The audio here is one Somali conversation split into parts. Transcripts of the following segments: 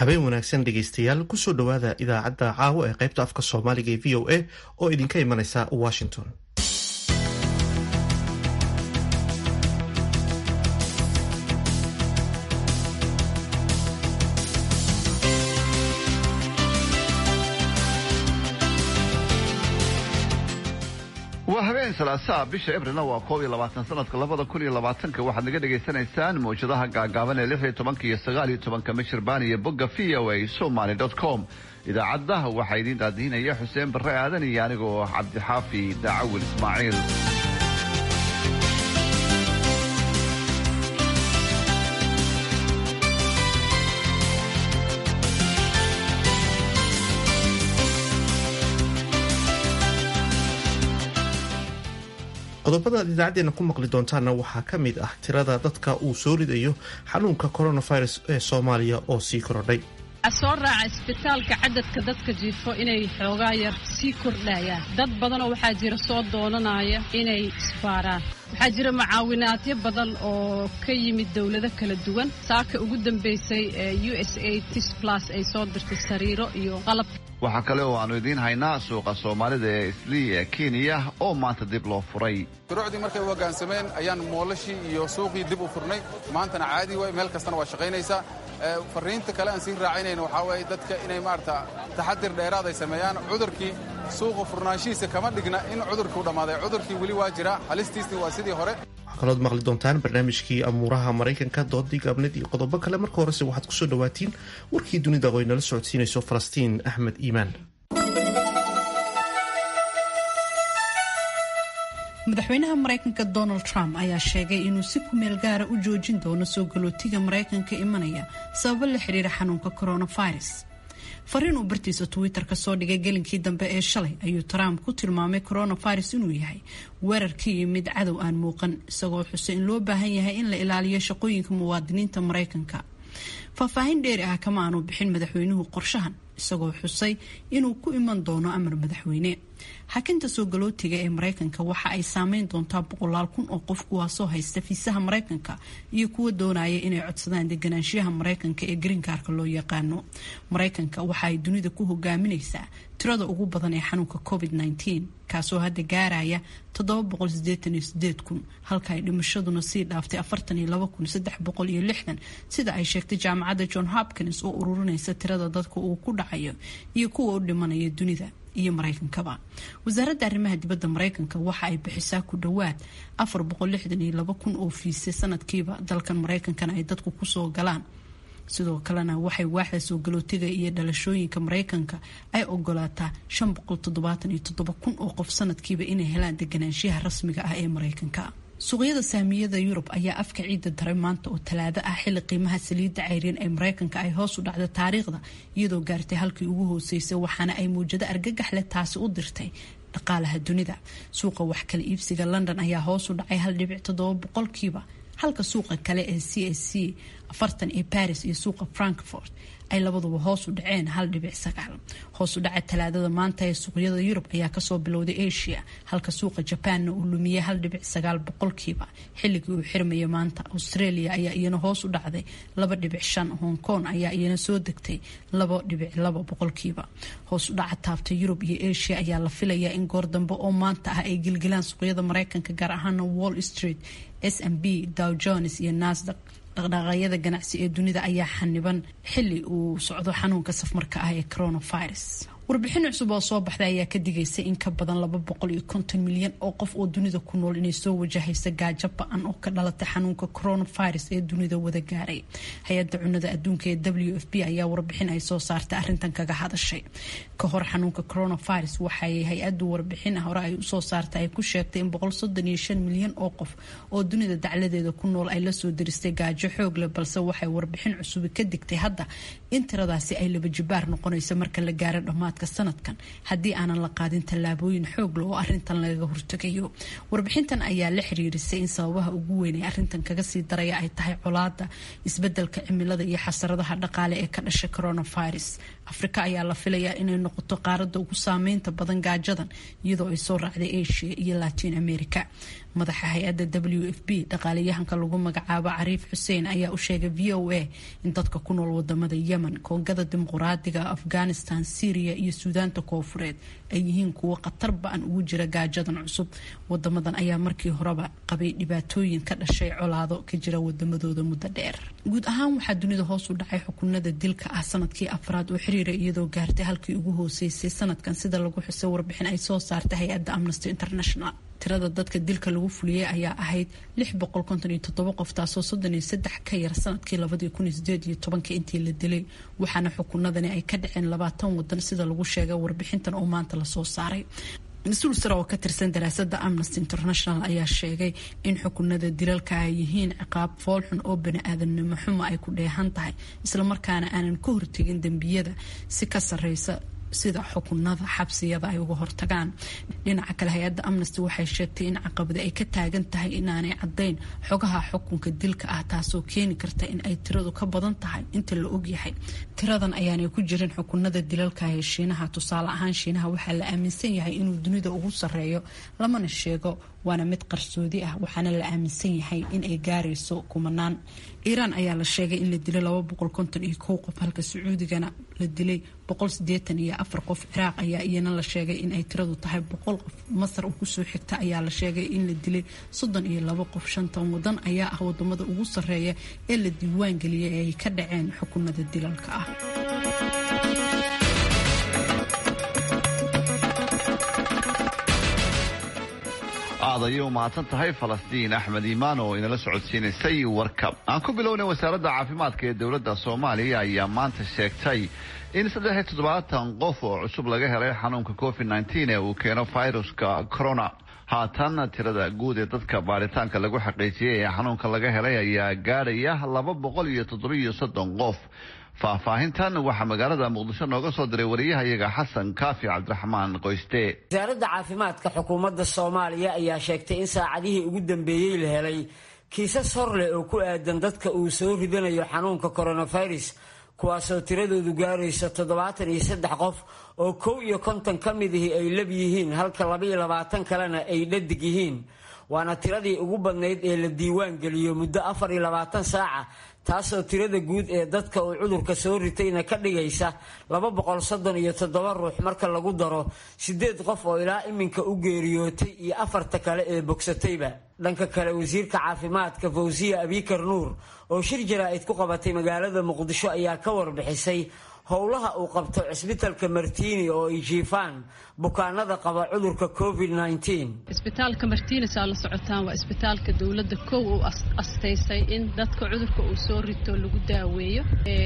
habeen wanaagsan dhegaystayaal kusoo dhowaada idaacadda caawa ee qaybta afka soomaaliga ee v o a oo idinka imanaysa washington waa habeen salaasaa bisha ebrilna waa koob iyo labaatan sanadka labada kun iyo labaatanka waxaad naga dhagaysanaysaan mawjadaha gaagaaban ee lix iyo tobanka iyo sagaal iyo tobanka michirbaan iyo bogga v o a somaly dot com idaacadda waxaa idiin daadiinaya xuseen barre aadan iyo anigoo cabdixaafi daacawil ismaaciil qodobada aad idaacadeena ku maqli doontaana waxaa ka mid ah tirada dadka uu soo ridayo xanuunka coronavirus ee soomaaliya oo sii korodhay waxaa soo raaca isbitaalka cadadka dadka jiifo inay xoogaa yar sii kordhayaan dad badanoo waxaa jira soo doonanaya inay isbaaraan waxaa jira mucaawinaadyo badan oo ka yimid dowlado kala duwan saaka ugu dambaysay ee u s a tis plus ay soo dirtay sariiro iyo qalab waxaa kale oo aanu idiin haynaa suuqa soomaalida ee islii ee kenya oo maanta dib loo furay shuruucdii markay u hoggaansameen ayaan moolashii iyo suuqii dib u furnay maantana caadi waay meel kastana waa shaqaynaysaa farriinta kale aan sii raacinayna waxaa waye dadka inay maarata taxadir dheeraad ay sameeyaan cudurkii suuqa furnaanshihiisa kama dhigna in cudurkii u dhammaaday cudurkii weli waa jira halistiisni waa sidii hore waxaa kalood maqli doontaan barnaamijkii amuuraha maraykanka doodii gaabneed iyo qodobo kale marka horese waxaad kusoo dhawaatiin warkii dunida oo ay nala socodsiinayso falastiin axmed iimaan madaxweynaha maraykanka donald trump ayaa sheegay inuu si ku meel gaara u joojin doono soo galootiga maraykanka imanaya sababo la xiriira xanuunka coronavirus fariin uu bartiisa twitter ka soo dhigay gelinkii dambe ee shalay ayuu trump ku tilmaamay coronavirus inuu yahay weerar ka yimid cadow aan muuqan isagoo xusay in loo baahan yahay in la ilaaliyo shaqooyinka muwaadiniinta maraykanka faahfaahin dheeri ah kama aanu bixin madaxweynuhu qorshahan isagoo xusay inuu ku iman doono amar madaxweyne xakinta soo galootiga ee maraykanka waxa ay saameyn doontaa boqolaal kun oo qof kuwaasoo haysta fiisaha maraykanka iyo kuwa doonaya inay codsadaan deganaanshiyaha maraykanka ee greenkaarka loo yaqaano maraykanka waxa ay dunida ku hogaaminaysaa tirada ugu badan ee xanuunka covid -19 kaasoo hadda gaaraya kun halka ay dhimashaduna sii dhaaftay sida ay sheegtay jaamacadda john hopkins oo ururinaysa tirada dadka uu ku dhacayo iyo kuwa u dhimanaya dunida iyo maraykankaba wasaaradda arrimaha dibadda maraykanka waxa ay bixisaa ku dhowaad kun oo fiise sanadkiiba dalkan maraykankana ay dadku kusoo galaan sidoo kalena waxay waaxda soo galootiga iyo dhalashooyinka maraykanka ay ogolaataa kun oo qof sanadkiiba inay helaan deganaanshiyaha rasmiga ah ee maraykanka suuqyada saamiyada yurub ayaa afka ciidda daray maanta oo talaado ah xilli qiimaha saliidda cayriin ee maraykanka ay hoos u dhacda taariikhda iyadoo gaartay halkii ugu hooseysay waxaana ay muujado argagax leh taasi u dirtay dhaqaalaha dunida suuqa wax kala iibsiga london ayaa hoos u dhacay hal dhibic toddoba boqolkiiba halka suuqa kale ee c s c afartan ee paris iyo suuqa frankfort ay labaduba hoos u dhaceen hal dhibic sagaal hoos u dhaca talaadada maanta ee suuqyada yurub ayaa kasoo bilowday asia halka suuqa jabaanna uu lumiyey hal dhibic sagaal boqolkiiba xilligii uu xirmaya maanta australia ayaa iyana hoos u dhacday laba dhibic shan hong kong ayaa iyana soo degtay laba dhibic laba boqolkiiba hoos u dhaca taabta yurub iyo asia ayaa la filayaa in goor dambe oo maanta ah ay gilgilaan suuqyada maraykanka gaar ahaana wall street s m b dow jones iyo nasdaq dhaqdhaqaaqyada ganacsi ee dunida ayaa xaniban xili uu socdo xanuunka safmarka ah ee coronavirus warbixin cusub oo soo baxday ayaa ka digaysay in ka badan laba boqol iyo konton milyan oo qof oo dunida ku nool inay soo wajahaysa gaajo ba-an oo ka dhalatay xanuunka coronavirus ee dunida wada gaaray hay-adda cunada adduunka ee w f b ayaa warbixin ay soo saartay arrintan kaga hadashay ka hor xanuunka coronavirus waxay hay-addu warbixin hore ay usoo saartay ay ku sheegtay in boqol soddon iyo shan milyan oo qof oo dunida dacladeeda ku nool ay lasoo diristay gaajo xoog leh balse waxay warbixin cusubi ka digtay hadda in tiradaasi ay laba jibaar noqonayso marka la gaaro dhammaadka sanadkan haddii aanan la qaadin tallaabooyin xoog leh oo arintan lagaga hortegayo warbixintan ayaa la xiriirisay in sababaha ugu weyn ee arintan kaga sii daraya ay tahay colaada isbedelka cimilada iyo xasaradaha dhaqaale ee ka dhashay coronavirus afrika ayaa la filayaa inay noqoto qaarada ugu saameynta badan gaajadan iyadoo ay soo raacday asia iyo latin america madaxa hay-adda w f b dhaqaalayahanka lagu magacaabo cariif xuseen ayaa u sheegay v o a in dadka ku nool wadamada yemen koongada dimuquraadiga afghanistan syriya iyo suudaanta koofureed ay yihiin kuwo khatar ba-an ugu jira gaajadan cusub wadamadan ayaa markii horeba qabay dhibaatooyin ka dhashay colaado ka jira wadamadooda muddo dheer guud ahaan waxaa dunida hoos u dhacay xukunada dilka ah sanadkii afraad oo xiriira iyadoo gaartay halkii ugu hooseysay sanadkan sida lagu xusay warbixin ay soo saartay hay-adda amnesty international tirada dadka dilka lagu fuliyey ayaa ahayd qof taasoo ka yar sanadkii intii la dilay waxaana xukunadani ay ka dhaceen labaatan wadan sida lagu sheegay warbixintan oo maanta lasoo saaray mas-uul sare oo ka tirsan daraasada amnesty international ayaa sheegay in xukunada dilalka ay yihiin ciqaab foolxun oo bani-aadamnimo xumo ay ku dheehan tahay islamarkaana aanan ka hortegin dembiyada si ka sareysa sida xukunada xabsiyada ay uga hortagaan dhinaca kale hay-adda amnesty waxay sheegtay in caqabada ay ka taagan tahay inaanay caddayn xogaha xukunka dilka ah taasoo keeni karta in ay tiradu ka badan tahay inta la ogyahay tiradan ayaanay ku jirin xukunada dilalka ee shiinaha tusaale ahaan shiinaha waxaa la aaminsan yahay inuu dunida ugu sareeyo lamana sheego waana mid qarsoodi ah waxaana la aaminsan yahay in ay gaarayso kumanaan iiraan ayaa la sheegay in la dilay iyo qof halka sacuudigana la dilay iyo afar qof ciraaq ayaa iyana la sheegay in ay tiradu tahay boqol qof masar oo kusoo xigta ayaa la sheegay in la dilay soddon iyo labo qof shantan wadan ayaa ah wadamada ugu sareeya ee la diiwaan geliyay ee ay ka dhaceen xukunada dilalka ah aad ayay u mahadsan tahay falastiin axmed iimaan oo inala socodsiinaysay warka aan ku bilownay wasaaradda caafimaadka ee dowladda soomaaliya ayaa maanta sheegtay in saddex iyo toddobaatan qof oo cusub laga helay xanuunka covid nneteen ee uu keeno viruska corona haatan tirada guud ee dadka baaritaanka lagu xaqiijiyey ee xanuunka laga helay ayaa gaadhaya laba boqol iyo toddobiyo soddon qof faahfaahintan waxaa magaalada muqdisho nooga soo diray wariyahayaga xasan kaafi cabdiraxmaan qoyste wasaaradda caafimaadka xukuumadda soomaaliya ayaa sheegtay in saacadihii ugu dambeeyey la helay kiisas hor leh oo ku aadan dadka uu soo ridanayo xanuunka coronavirus kuwaasoo tiradoodu gaarayso toddobaatan iyo saddex qof oo kow iyo konton ka midihii ay lab yihiin halka labaiyo labaatan kalena ay dhadig yihiin waana tiradii ugu badnayd ee la diiwaan geliyo muddo afar iyo labaatan saaca taasoo tirada guud ee dadka uu cudurka soo ritayna ka dhigaysa laba boqol soddon iyo toddoba ruux marka lagu daro siddeed qof oo ilaa iminka u geeriyootay iyo afarta kale ee bogsatayba dhanka kale wasiirka caafimaadka fawsiya abikar nuur oo shir jaraa'id ku qabatay magaalada muqdisho ayaa ka warbixisay howlaha uu qabto cisbitalka martiini oo ay jiifaan bukaanada qaba cudurka covid isbitaalka martiinis aa la socotaan waa isbitaalka dowladda kow uu astaysay in dadka cudurka uu soo rito lagu daaweeyo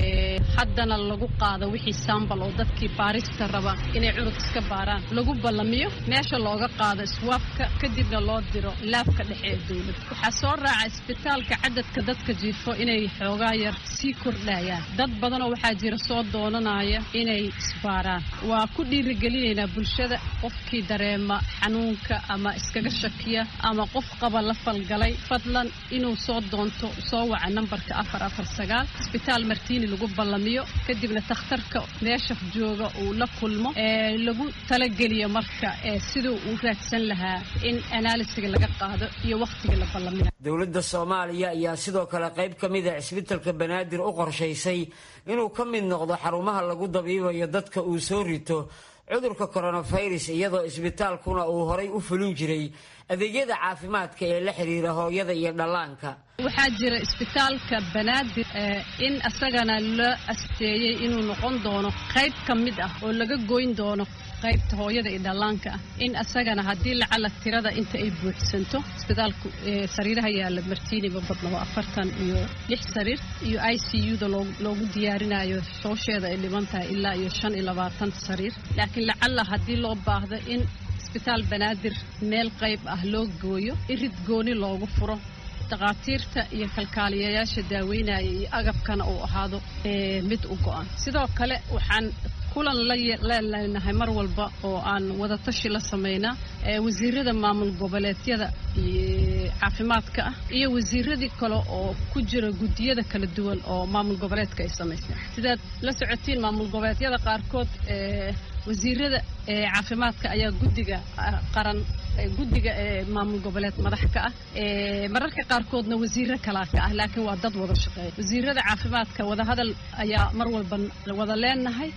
haddana lagu qaado wixii sambal oo dadkii baarista raba inay cudurka iska baaraan lagu ballamiyo meesha looga qaado iswaafka kadibna loo diro laabka dhexe ee dowladda waxaa soo raaca isbitaalka cadadka dadka jiifo inay xoogaa yar sii kordhayaan dad badanoo waxaa jira soo doonanaya inay isbaaraan waa ku dhiirigelinaynaa bulshada qofkii dareema xanuunka ama iskaga shakiya ama qof qaba la falgalay fadlan inuu soo doonto soo waca nambarka afar afar sagaal isbitaal martiini lagu ballamiyo kadibna takhtarka meesha jooga uu la kulmo ee lagu talageliyo marka ee siduu uu raadsan lahaa in analisiga laga qaado iyo wakhtiga la ballamina dowladda soomaaliya ayaa sidoo kale qayb ka mid a cisbitalka banaadir u qorshaysay inuu ka mid noqdo xarumaha lagu dabiibayo dadka uu soo rito cudurka coronavirus iyadoo isbitaalkuna uu horay u fulin jiray adeegyada caafimaadka ee la xiriira hooyada iyo dhallaanka waxaa jira isbitaalka banaadir in asagana la asteeyey inuu noqon doono qayb ka mid ah oo laga goyn doono qaybta hooyada iyo dhallaanka ah in asagana haddii lacala tirada inta ay buuxsanto isbitaalku sariiraha yaalla martiiniba badnaba afartan iyo lix sariir iyo i c u-da loogu diyaarinayo shoosheeda ay dhiban tahay ilaa iyo shan iyo labaatan sariir laakiin lacala haddii loo baahdo in isbitaal banaadir meel qayb ah loo gooyo irid gooni loogu furo dhakhaatiirta iyo kalkaaliyayaasha daaweynaya iyo agabkana uu ahaado mid u go-an sidoo kale waxaan kulan laleelnahay mar walba oo aan wadatashi la samaynaa wasiirada maamul goboleedyada caafimaadka ah iyo wasiiradii kale oo ku jira guddiyada kala duwan oo maamul goboleedka ay samaysay sidaad la socotiin maamul goboleedyada qaarkood wasiirada caafimaadka ayaa guddiga qaran guddiga ee maamul goboleed madax ka ah mararka qaarkoodna wasiiro kalaa ka ah laakiin waa dad wada shaqeeya wasiirada caafimaadka wadahadal ayaa mar walba wada leenahay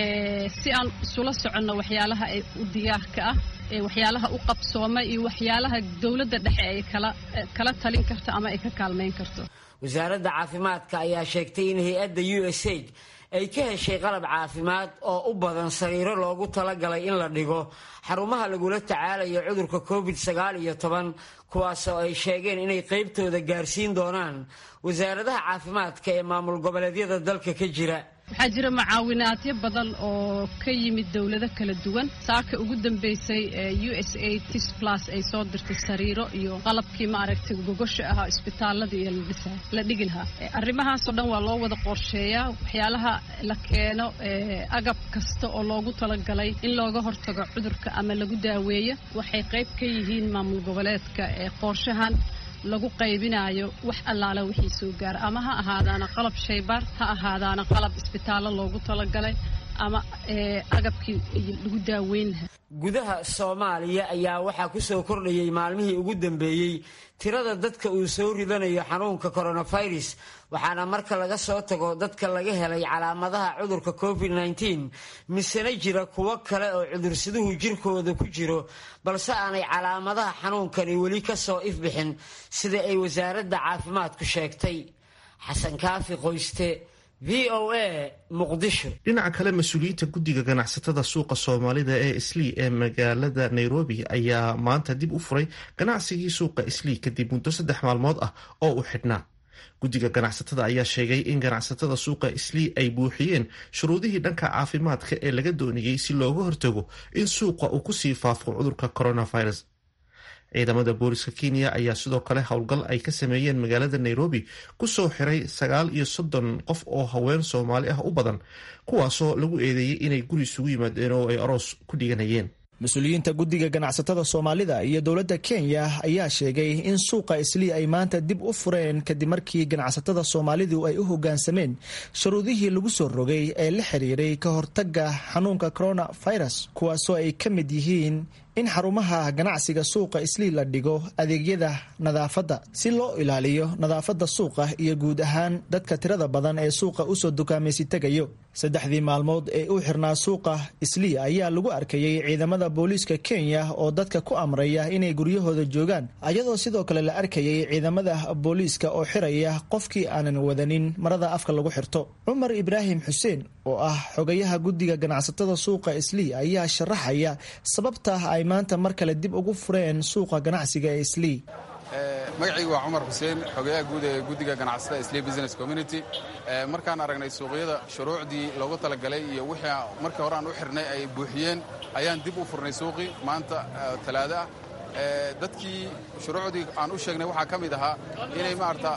si aan isula soconno waxyaalaha ay u diyaarka ah waxyaalaha u qabsooma iyo waxyaalaha dowladda dhexe ay kala talin karto ama ay ka kaalmayn karto wasaaradda caafimaadka ayaa sheegtay in hay-adda u s aid ay ka heshay qalab caafimaad oo u badan sariiro loogu talagalay in la dhigo xarumaha lagula tacaalayo cudurka covid sagaal iyo toban kuwaasoo ay sheegeen inay qaybtooda gaarsiin doonaan wasaaradaha caafimaadka ee maamul goboleedyada dalka ka jira waxaa jira mucaawinaadyo badan oo ka yimid dowlado kala duwan saaka ugu dambeysay u s a tis plus ay soo dirtay sariiro iyo qalabkii maaragtay gogosha ahaa isbitaalada iyo la dhigi lahaa arrimahaasoo dhan waa loo wada qorsheeyaa waxyaalaha la keeno agab kasta oo loogu talagalay in looga hortago cudurka ama lagu daaweeyo waxay qayb ka yihiin maamul goboleedka ee qorshahan lagu qaybinayo wax allaala wixii soo gaara ama ha ahaadaana qalab shaybaar ha ahaadaana qalab isbitaallo loogu talagalay ama agabkii lagu daaweyn lahaa gudaha soomaaliya ayaa waxaa ku soo kordhayay maalmihii ugu dambeeyey tirada dadka uu soo ridanayo xanuunka coronavirus waxaana marka laga soo tago dadka laga helay calaamadaha cudurka covid nteen misena jira kuwo kale oo cudursaduhu jirkooda ku jiro balse aanay calaamadaha xanuunkani weli ka soo ifbixin sida ay wasaaradda caafimaadku sheegtay xasan kaafi qoyste v o a muqdisho dhinaca kale mas-uuliyiinta guddiga ganacsatada suuqa soomaalida ee islii ee magaalada nairobi ayaa maanta dib u furay ganacsigii suuqa islii kadib muddo saddex maalmood ah oo u xidhnaa guddiga ganacsatada ayaa sheegay in ganacsatada suuqa islii ay buuxiyeen shuruudihii dhanka caafimaadka ee laga doonayey si looga hortago in suuqa uu kusii faafo cudurka coronavirus ciidamada booliska kenya ayaa sidoo kale howlgal ay ka sameeyeen magaalada nairobi kusoo xiray sagaal iyo soddon qof oo haween soomaali ah u badan kuwaasoo lagu eedeeyey inay guri isugu yimaadeen oo ay aroos ku dhiganayeen mas-uuliyiinta guddiga ganacsatada soomaalida iyo dowladda kenya ayaa sheegay in suuqa islii ay maanta dib u fureen kadib markii ganacsatada soomaalidu ay u hoggaansameen shuruudihii lagu soo rogay ee la xiriiray ka hortagga xanuunka coronavirus kuwaasoo ay ka mid yihiin in xarumaha ganacsiga suuqa islii la dhigo adeegyada nadaafadda si loo ilaaliyo nadaafadda suuqa iyo guud ahaan dadka tirada badan ee suuqa usoo dukaamaysi tegayo saddexdii maalmood ee u xirnaa suuqa islii ayaa lagu arkayey ciidamada booliiska kenya oo dadka ku amraya inay guryahooda joogaan ayadoo sidoo kale la arkayay ciidamada booliiska oo xiraya qofkii aanan wadanin marada afka lagu xirto cumar ibraahim xuseen oo ah xogayaha guddiga ganacsatada suuqa islii ayaa sharaxaya sababta ay maanta mar kale dib ugu fureen suuqa ganacsiga ee islii magacaygu waa cumar xuseen xogayaha guud ee guddiga ganacsatada islii business community markaan aragnay suuqyada shuruucdii loogu talagalay iyo wixii markii hore aan u xirnay ay buuxiyeen ayaan dib u furnay suuqii maanta talaado ah dadkii shuruucdii aan u sheegnay waxaa ka mid ahaa inay maarata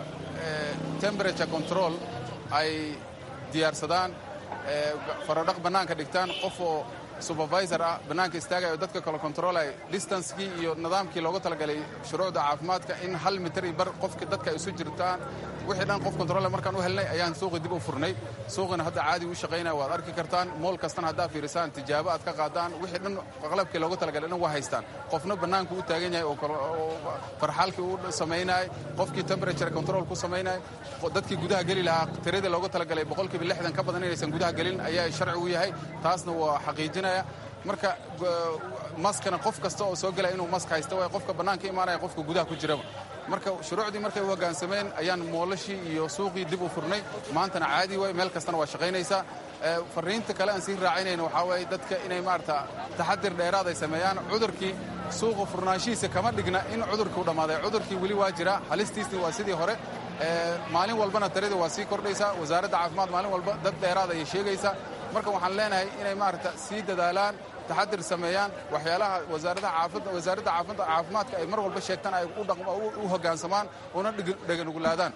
temperature control ay diyaarsadaan faradhaq bannaanka dhigtaan qof oo supervisor ah bannaanka istaagaya oo dadka kale controlay distancekii iyo nidaamkii looga talagalay shuruucda caafimaadka in hal mitir iyo bar qofki dadka ay isu jirtaan wixii dhan qof control markaan u helnay ayaan suuqii dib u furnay suuqina hadda caadi u shaqaynaya waad arki kartaan mool kastana haddaa fiirisaan tijaabo aad ka qaadaan wixii dhan qalabkii looga talagalay dhan waa haystaan qofna bannaanku u taagan yahay oo farxaalkii u samaynayay qofkii temperature control ku samaynayay dadkii gudaha geli lahaa tiradii looga talagalay boqolkiiba lixdan ka badan inaysan gudaha gelin ayaa sharci u yahay taasna waa xaqiijinaya marka maskana qof kasta oo soo gelaya inuu mask haysta waay qofka bannaanka imaanaya qofka gudaha ku jiraba marka shuruucdii markay u hoggaansameen ayaan moolashii iyo suuqii dib u furnay maantana caadi waay meel kastana waa shaqaynaysaa fariinta kale aan sii raacinayna waxaa waaye dadka inay maarata taxadir dheeraad ay sameeyaan cudurkii suuqa furnaanshihiisa kama dhigna in cudurkii u dhammaaday cudurkii weli waa jira halistiisni waa sidii hore maalin walbana tirada waa sii kordhaysaa wasaaradda caafimaad maalin walba dad dheeraad ayay sheegaysaa marka waxaan leenahay inay maarata sii dadaalaan taxadir sameeyaan waxyaalaha wasaaradda caafimaadka ay mar walba sheegtaan ay u hoggaansamaan una dheganugulaadaan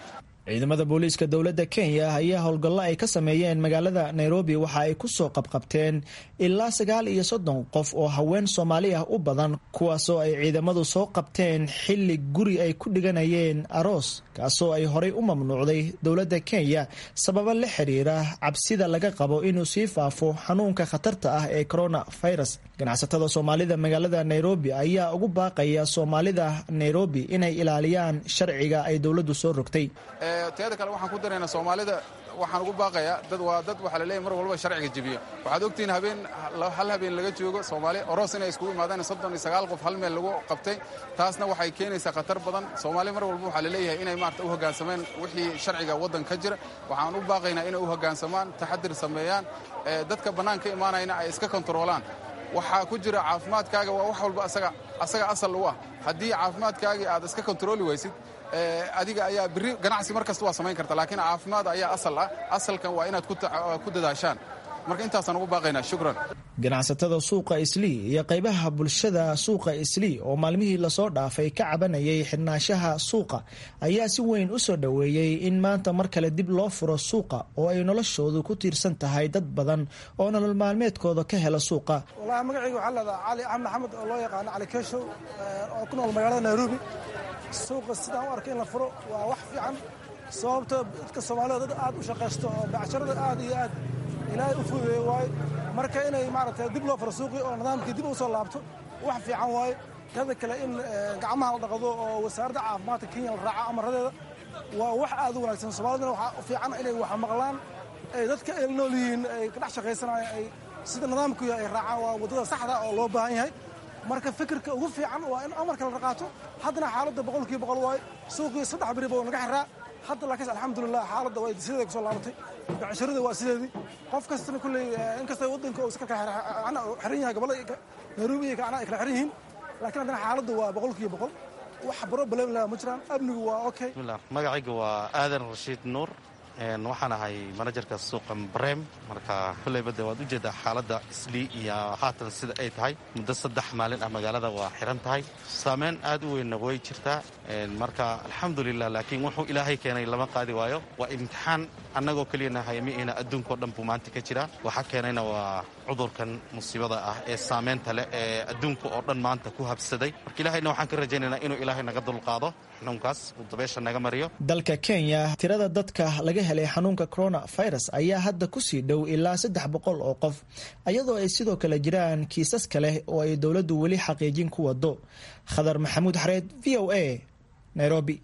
ciidamada booliiska dowladda kenya ayaa howlgallo ay ka sameeyeen magaalada nairobi waxa ay ku soo qabqabteen ilaa sagaal iyo soddon qof oo haween soomaali ah u badan kuwaasoo ay ciidamadu soo qabteen xilli guri ay ku dhiganayeen aroos kaasoo ay horay u mamnuucday dowladda kenya sababo la xiriira cabsida laga qabo inuu sii faafo xanuunka khatarta ah ee coronavirus ganacsatada soomaalida magaalada nairobi ayaa ugu baaqaya soomaalida nairobi inay ilaaliyaan sharciga ay dowladdu soo rogtay teeda kale waxaan ku daraynaa soomaalida waxaan ugu baaqayaa dad waa dad waxaa laleeyahy mar walba sharciga jebiyo waxaad ogtihiin habeen hal habeen laga joogo soomaali oros inay iskugu imaadaan soddon iyo sagaal qof hal meel lagu qabtay taasna waxay keenaysaa khatar badan soomaali mar walba waxaa laleeyahay inay maarata u hoggaansamaan wixii sharciga waddanka ka jira waxaan u baaqaynaa inay u hoggaansamaan taxadir sameeyaan dadka bannaan ka imaanayna ay iska kontaroolaan waxaa ku jira caafimaadkaaga waa wax walba asaga asal u ah haddii caafimaadkaagii aad iska kontarooli waysid adiga ayaa biri ganacsi mar kasta waa samayn karta laakiin caafimaad ayaa asal ah asalkan waa inaad ku dadaashaan marka intaasaan ugu baaqaynaa shukran ganacsatada suuqa islii iyo qaybaha bulshada suuqa islii oo maalmihii lasoo dhaafay ka cabanayay xidhnaanshaha suuqa ayaa si weyn u soo dhoweeyey in maanta mar kale dib loo furo suuqa oo ay noloshoodu ku tiirsan tahay dad badan oo nolol maalmeedkooda ka hela suuqa walahi magacayga waxaa leedaha cali axmed maxamed oo loo yaqaano cali keeshow oo ku nool magaalada nairobi suuqa sidaan u arkay in la furo waa wax fiican sababto dadka soomaalida dad aad u shaqaysto oo becsharada aad iyo aad ilaahay u fududeeye waayo marka inay maaragtay dib loo furo suuqii oo nidaamkii dib u soo laabto wax fiican waayo tada kale in gacmaha la dhaqdo oo wasaaradda caafimaadka kenya la raaco amaradeeda waa wax aad u wanaagsan soomaalidana waxaa fiican inay wax maqlaan ay dadka ay nool yihiin ay ka dhex shaqaysanayaan ay sida nidaamku yahay ay raacaan waa waddada saxda oo loo baahan yahay marka fikirka ugu fiican waa in amarka la qaato haddana xaaladda boqolkiiba boqol waayo suuqii saddex beriba oo naga xiraa hadda laakiin alxamdulilah xaaladda waa sideeda kusoo laabatay becsharada waa sideedii qof kastana kulley inkasta waddanka uu iska xiran yahay gobollada nairobi iyo kacna ay kala xiran yihiin laakiin haddana xaaladda waa boqolkiiba boqol wax problem leh ma jiraan amnigu waa okay magacayga waa aadan rashiid nuur waxaan ahay manajerka suuqa brem marka kulleyba de waad ujeedaa xaaladda islii iyo haatan sida ay tahay muddo saddex maalin ah magaalada waa xiran tahay saameyn aad u weynna way jirtaa marka alxamdulilah laakiin wuxuu ilaahay keenay lama qaadi waayo waa imtixaan annagoo keliyana haymiina adduunkao dhan buu maanta ka jiraa waxaa keenayna waa cudurkan musiibada ah ee saameynta leh ee adduunka oo dhan maanta ku habsaday marka ilahayna waxaan ka rajaynaynaa inuu ilaahay naga dulqaado xanuunkaas uu dabeesha naga mariyo dalka kenya tirada dadka laga helay xanuunka coronavirus ayaa hadda kusii dhow ilaa saddex boqol oo qof iyadoo ay sidoo kale jiraan kiisas kale oo ay dowladdu weli xaqiijin ku wado khadar maxamuud xareed v o a nairobi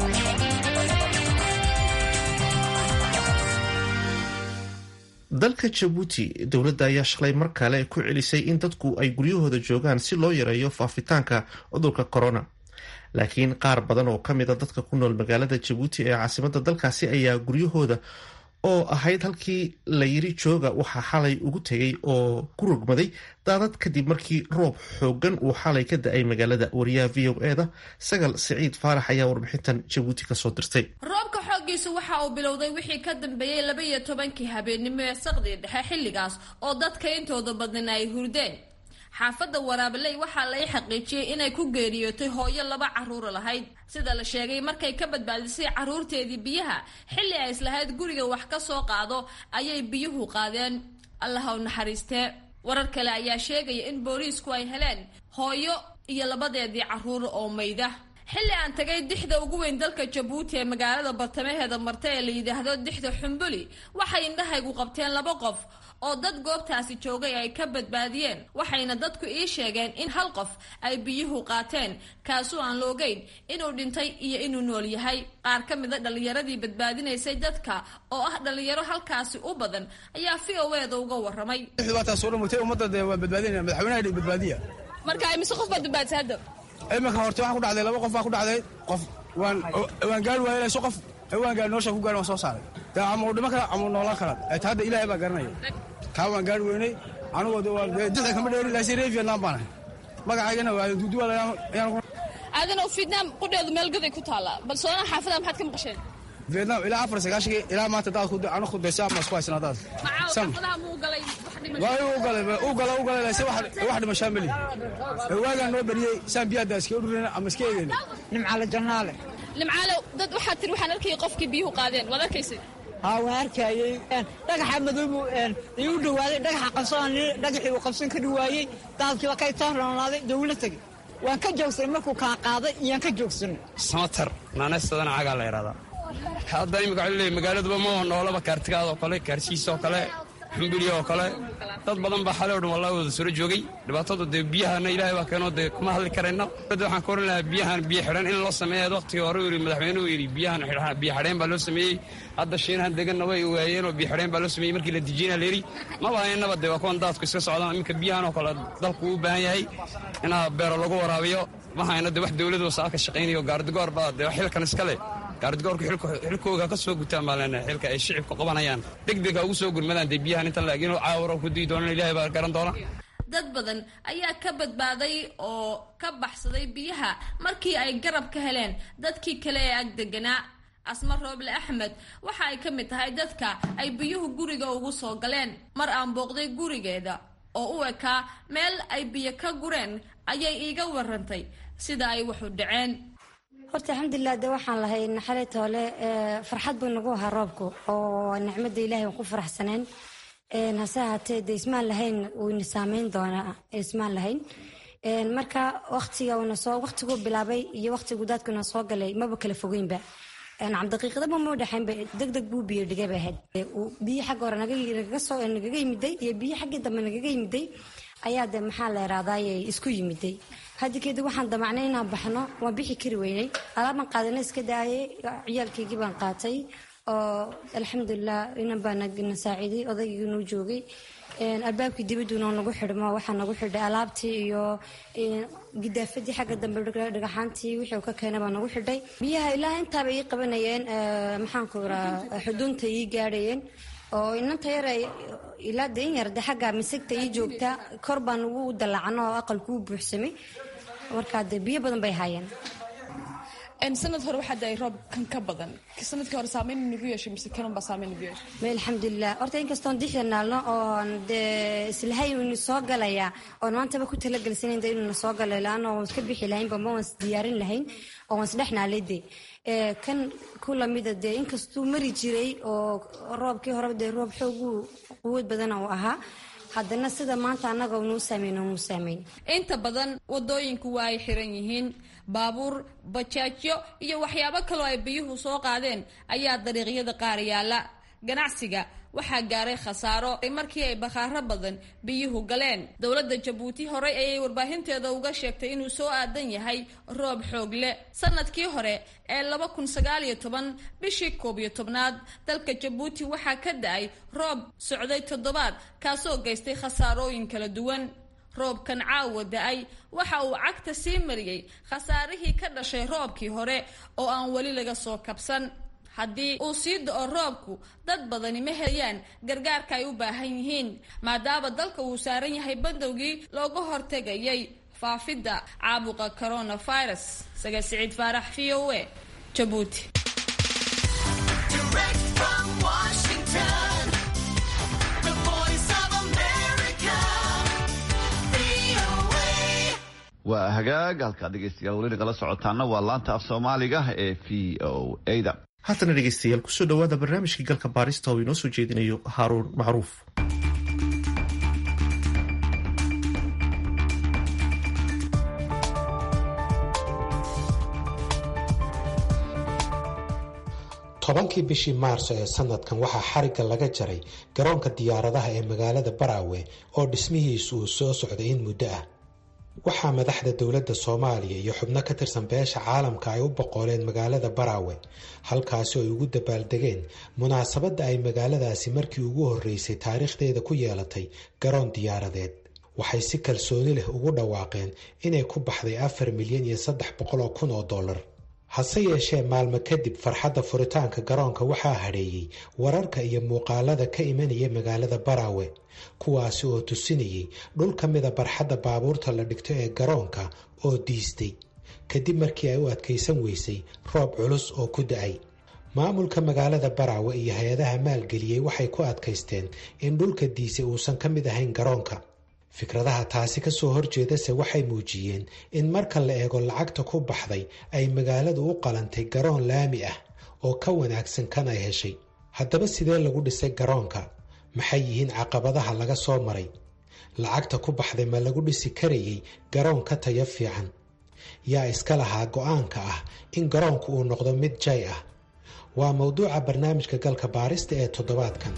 dalka jabuuti dowladda ayaa shalay mar kale ku celisay in dadku ay guryahooda joogaan si loo yareeyo faafitaanka cudurka corona laakiin qaar badan oo ka mida dadka ku nool magaalada jabuuti ee caasimadda dalkaasi ayaa guryahooda oo ahayd halkii la yiri jooga waxaa xalay ugu tegay oo ku rogmaday daadad kadib markii roob xoogan uu xalay ka da-ay magaalada wariyaha v o e da sagal siciid faarax ayaa warbixintan jabuuti kasoo dirtay roobka xooggiisu waxa uu bilowday wixii ka dambeeyey laba iyo tobankii habeennimo ee saqdii dhexe xilligaas oo dadka intooda badnana ay hurdeen xaafadda waraabaley waxaa lay xaqiijiyey inay ku geeriyootay hooyo laba caruura lahayd sida la sheegay markay ka badbaadisay caruurteedii biyaha xilli ay islahayd guriga wax ka soo qaado ayay biyuhu qaadeen allaha u naxariistee warar kale ayaa sheegaya in booliisku ay heleen hooyo iyo labadeedii caruur oo mayda xilli aan tagay dixda ugu weyn dalka jabuuti ee magaalada bartamaheeda marta ee la yidhaahdo dixda xumbuli waxay indhahaygu qabteen laba qof oo dad goobtaasi joogay ay ka badbaadiyeen waxayna dadku ii sheegeen in hal qof ay biyuhu qaateen kaasoo aan loogeyn inuu dhintay iyo inuu nool yahay qaar ka mid a dhallinyaradii badbaadinaysay dadka oo ah dhallinyaro halkaasi u badan ayaa v o eeda uga waramay marka mise qof baad badbaadisay hadda iminka horta waxaa ku dhacday laba qof baa ku dhacday qof waan waan gaari waayay inay so qof waan gaari nolosha ku gaari waan soo saaray dee ama uu dhimo kara ama uu noolaan kara ta hadda ilaahay baa garanaya kaa waan gaari weynay anigoo de waa dixda kama dheeri laakiin reer vietnam baan ahay magacaygana waa duuduwa ayaan aadana vietnam qudheedu meel gaday ku taallaa bal soonaa xaafada maxaad ka maqasheen vietnam ilaa afar sagaashii ilaa maanta daad anu khudaysa ama isku haysana daad xaafadaha muu galay waa u galay u galay u galay laakiin wax dhimashaa meli waagaan noo beriyey saan biyaha daa iska ururina ama iska eegayna nimcale jannaale limcaalow dad waxaad tiri waxaan arkayay qofkii biyuhu qaadeen waad arkaysay haa waan arkayey dhagaxa madoobu igu dhawaaday dhagaxa qabsan dhagaxii uu qabsan kari waayey daadkiiba kay soo roonaaday dawla tegey waan ka joogsanay markuu kaa qaaday iyaan ka joogsanay samatar naanaysadana cagaa la yidhahdaa hadda imika waxaa leeyahay magaaladuba ma noolaba kaartigaadoo kale kaarsiisoo kale xumbiliya oo kale dad badan baa xalay o dhan wallahi wada suro joogay dhibaatadu dee biyahana ilaahay baa keenoo dee kuma hadli karayno dad waxaan ka oran lahaa biyahan biyo xidhan in loo sameeya waqtigii hore yidhi madaxweynuhu yidhi biyahan biyo xidheen baa loo sameeyey hadda shiinahan deganna way waayeen oo biyo xidheen baa loo sameeyey markii la dijiyena la yidhi maba haynaba dee waa kuwan daadku iska socdaan iminka biyahan oo kale dalku u baahan yahay inaa beero lagu waraabiyo ma hayno dee wax dowladu wasaa ka shaqaynayo gaardigoor baa dee xilkan iska leh gaardigoorku xilkooga ka soo gutaan baa leenahay xilka ay shicibka qabanayaan degdega ugu soo gurmadaan dee biyahan intan laakiin caawaro ku dii doonaan ilaahay baa garan doona dad badan ayaa ka badbaaday oo ka baxsaday biyaha markii ay garab ka heleen dadkii kale ee ag deganaa asma rooble axmed waxa ay ka mid tahay dadka ay biyuhu guriga ugu soo galeen mar aan booqday gurigeeda oo u ekaa meel ay biyo ka gureen ayay iiga warantay sida ay waxu dhaceen horta alxamdulilah de waxaan lahay naxalay toole farxad buu nagu ahaa roobku oo nicmada ilahay aan ku faraxsaneen hase ahaatee de ismaan lahayn wayna saameyn doonaa ismaan lahayn marka waqtiga una soo waqtiguu bilaabay iyo waqtigu daadkuna soo galay maba kala fogeynba cabdaqiiqadaba ma udhexaynba deg deg buu biyo dhigay bay ahayd biyo xagga hore nagaga yimiday iyo biyo xaggii dambe nagaga yimiday ayaa de maxaa la irahdaay isku yimiday haddi kadib waxaan damacnay inaan baxno waan bixi kari weynay alaabaan qaadana iska daayay ciyaalkaygii baan qaatay oo alxamdulilah inan baa na saaciiday odaygii nuu joogay albaabkii dibaduna nagu xidhmo waxaa nagu xidhay alaabtii iyo gidaafadii xagga dambe dhagaxaantii wixii ka keenay baa nagu xidhay biyaha ilaa intaaba ii qabanayeen maxaanku iraa xuduunta ii gaadhayeen oo inanta yar ilaa de in yar de xagga misigta ii joogta kor baan ugu dallacno oo aqalku u buuxsamay markaa de biyo badan bay haayeen sanad hore waxaa daay roob kan ka badan sanadkii hore saameyn nagu yeeshay mise kanunbaa saameyn nagu yeeshay ma alxamdulilah horta inkastoon dixda naalno oon dee islahay inu soo galaya oon maantaba ku talagelsanan de inuna soo galay laana waan iska bixi lahaynba ma waan isdiyaarin lahayn oo waan isdhex naalay de kan ku lamida dee inkastuu mari jiray oo roobkii horeba dee roob xoogu quwad badana uu ahaa haddana sida maanta annaga nuu saameyn nuu saameyn inta badan wadooyinku waa ay xiran yihiin baabuur bajaajyo iyo waxyaabo kaloo ay biyuhu soo qaadeen ayaa dariiqyada qaar yaala ganacsiga waxaa gaaray khasaaro markii ay bakhaaro badan biyuhu galeen dowladda jabuuti horey ayay warbaahinteeda uga sheegtay inuu soo aadan yahay roob xoog leh sanadkii hore ee laba kun sagaal iyo toban bishii koob iyo tobnaad dalka jabuuti waxaa ka da-ay roob socday toddobaad kaasoo geystay khasaarooyin kala duwan roobkan caawa da-ay waxa uu cagta sii mariyey khasaarihii ka dhashay roobkii hore oo aan weli laga soo kabsan haddii uu sii da-o roobku dad badani ma helayaan gargaarka ay u baahan yihiin maadaama dalka uu saaran yahay bandowgii looga hortegayay faafidda caabuqa coronavirus saga siciid faarax v o e jabuuti waa hagaag halkaa dhegeystayaal weli nagala socotaana waa laanta af soomaaliga ee v o a-da haatana dhegeystayaal kusoo dhawaada barnaamijkii galka baarista oo inoo soo jeedinayo haaruun macruuf tobankii bishii maarso ee sanadkan waxaa xarigga laga jaray garoonka diyaaradaha ee magaalada baraawe oo dhismihiisu uu soo socday in muddo ah waxaa madaxda dowladda soomaaliya iyo xubno ka tirsan beesha caalamka ay u boqoleen magaalada baraawe halkaasi oo ay ugu dabaaldegeen munaasabadda ay magaaladaasi markii ugu horreysay taariikhdeeda ku yeelatay garoon diyaaradeed waxay si kalsooni leh ugu dhawaaqeen inay ku baxday afar milyan iyo saddex boqol oo kun oo dollar hase yeeshee maalmo kadib farxadda furitaanka garoonka waxaa hadheeyey wararka iyo muuqaalada ka imanaya magaalada baraawe kuwaasi oo tusinayay dhul ka mida barxadda baabuurta la dhigto ee garoonka oo diistay kadib markii ay u adkaysan weysay roob culus oo ku da-ay maamulka magaalada baraawe iyo hay-adaha maalgeliyey waxay ku adkaysteen in dhulka diisay uusan ka mid ahayn garoonka fikradaha taasi kasoo horjeedase waxay muujiyeen in marka la eego lacagta ku baxday ay magaaladu u qalantay garoon laami ah oo ka wanaagsan kan ay heshay haddaba sidee lagu dhisay garoonka maxay yihiin caqabadaha laga soo maray lacagta ku baxday ma lagu dhisi karayay garoon ka tayo fiican yaa iska lahaa go-aanka ah in garoonku uu noqdo mid jay ah waa mowduuca barnaamijka galka baarista ee toddobaadkan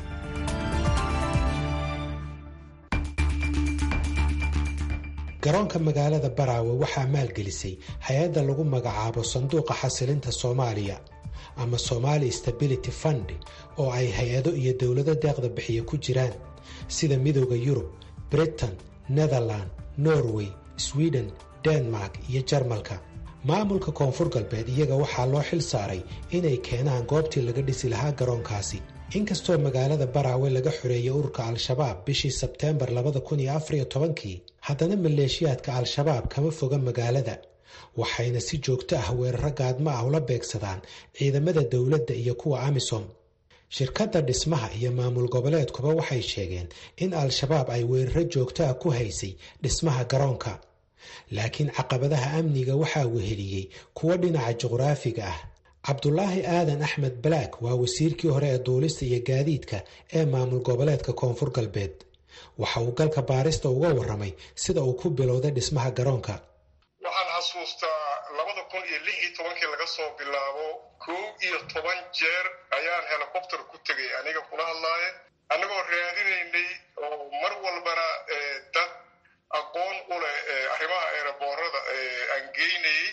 garoonka magaalada baraawe waxaa maalgelisay hay-adda lagu magacaabo sanduuqa xasilinta soomaaliya ama somali stability fund oo ay hay-ado iyo dowlado deeqda bixiya ku jiraan sida midooda yurub britain netherland norway sweden denmark iyo jarmalka maamulka koonfur galbeed iyaga waxaa loo xil saaray inay keenaan goobtii laga dhisi lahaa garoonkaasi inkastoo magaalada baraawe laga xoreeyay ururka al-shabaab bishii sebteembar kii haddana maleeshiyaadka al-shabaab kama foga magaalada waxayna si joogto ah weeraro gaadmo ah ula beegsadaan ciidamada dowladda iyo kuwa amisom shirkadda dhismaha iyo maamul goboleedkuba waxay sheegeen in al-shabaab ay weeraro joogto ah ku haysay dhismaha garoonka laakiin caqabadaha amniga waxaa weheliyey kuwo dhinaca juqraafiga ah cabdulaahi aadan axmed balaak waa wasiirkii hore ee duulista iyo gaadiidka ee maamul goboleedka koonfur galbeed waxa uu galka baarista uga warramay sida uu ku bilowday dhismaha garoonka waxaan xasuustaa labada kun iyo lix iyo tobankii laga soo bilaabo kow iyo toban jeer ayaan helicopter ku tegay aniga kula hadlaaye annagoo raadinaynay oo mar walbana dad aqoon u leh arrimaha eeraboorada aan geynayey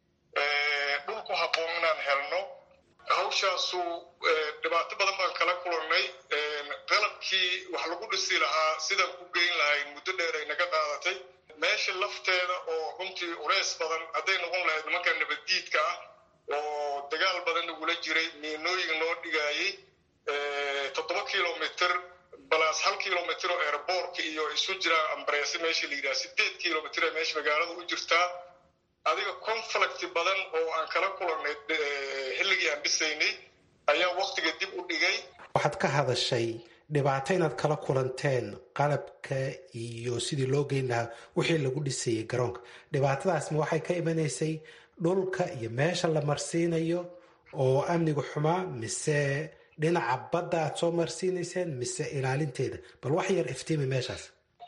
dhul ku habboon inaan helno hawshaasu dhibaato badan baan kala kulannay qalabkii wax lagu dhisi lahaa sidaan ku geyn lahayn muddo dheer ay naga qaadatay meesha lafteeda oo runtii culeys badan hadday noqon lahayd nimanka nabaddiidka ah oo dagaal badan nagula jiray miinooyin noo dhigaayey toddoba kilomitr balaas hal kilomitr oo airboortka iyo isu jiraan ambareese meesha la yidhaha sideed kilomitr ee meesha magaalada u jirtaa adiga conflict badan oo aan kala kulannay xilligii aan dhisaynay ayaa waktiga dib u dhigay waxaad ka hadashay dhibaato inaad kala kulanteen qalabka iyo sidii loo geyn lahaa wixii lagu dhisayay garoonka dhibaatadaasma waxay ka imanaysay dhulka iyo meesha la marsiinayo oo amniga xumaa mise dhinaca badda aad soo marsiinayseen mise ilaalinteeda bal wax yar iftiimi meeshaas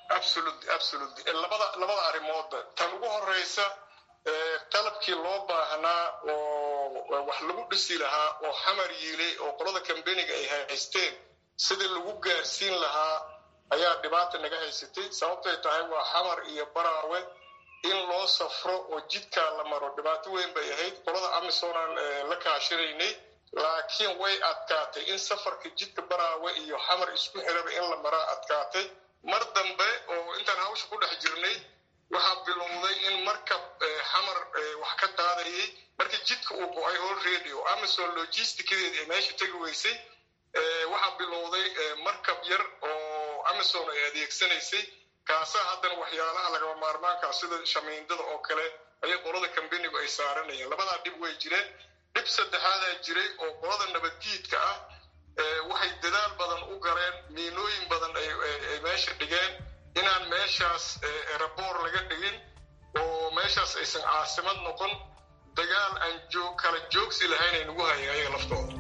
labada labada arrimoodba tan ugu horeysa qalabkii loo baahnaa oo wax lagu dhisi lahaa oo xamar yiilay oo qolada kambeniga ay haysteen sidii lagu gaarsiin lahaa ayaa dhibaata naga haysatay sababtay tahay waa xamar iyo baraawe in loo safro oo jidkaa la maro dhibaato weyn bay ahayd qolada amisoonaan la kaashinaynay laakiin way adkaatay in safarka jidka baraawe iyo xamar isku xiraba in la maraa adkaatay mar dambe oo intaan hawsha ku dhex jirnay waxaa bilowday in markab xamar wax ka qaadayay markii jidka uu go-ay already oo amazon logisticadeed ay meesha tegi weysay waxaa bilowday markab yar oo amazon ay adeegsanaysay kaasaa haddana waxyaalaha lagama maarmaankaa sida shamiindada oo kale ayay qolada kambenigu ay saaranayeen labadaa dhib way jireen dhib saddexaadaa jiray oo qolada nabaddiidka ah waxay dadaal badan u galeen miinooyin badan ay meesha dhigeen inaan meeshaas eraboor laga dhigin oo meeshaas aysan caasimad noqon dagaal aan joog kala joogsi lahayn ay nagu hayeen ayaga laftooda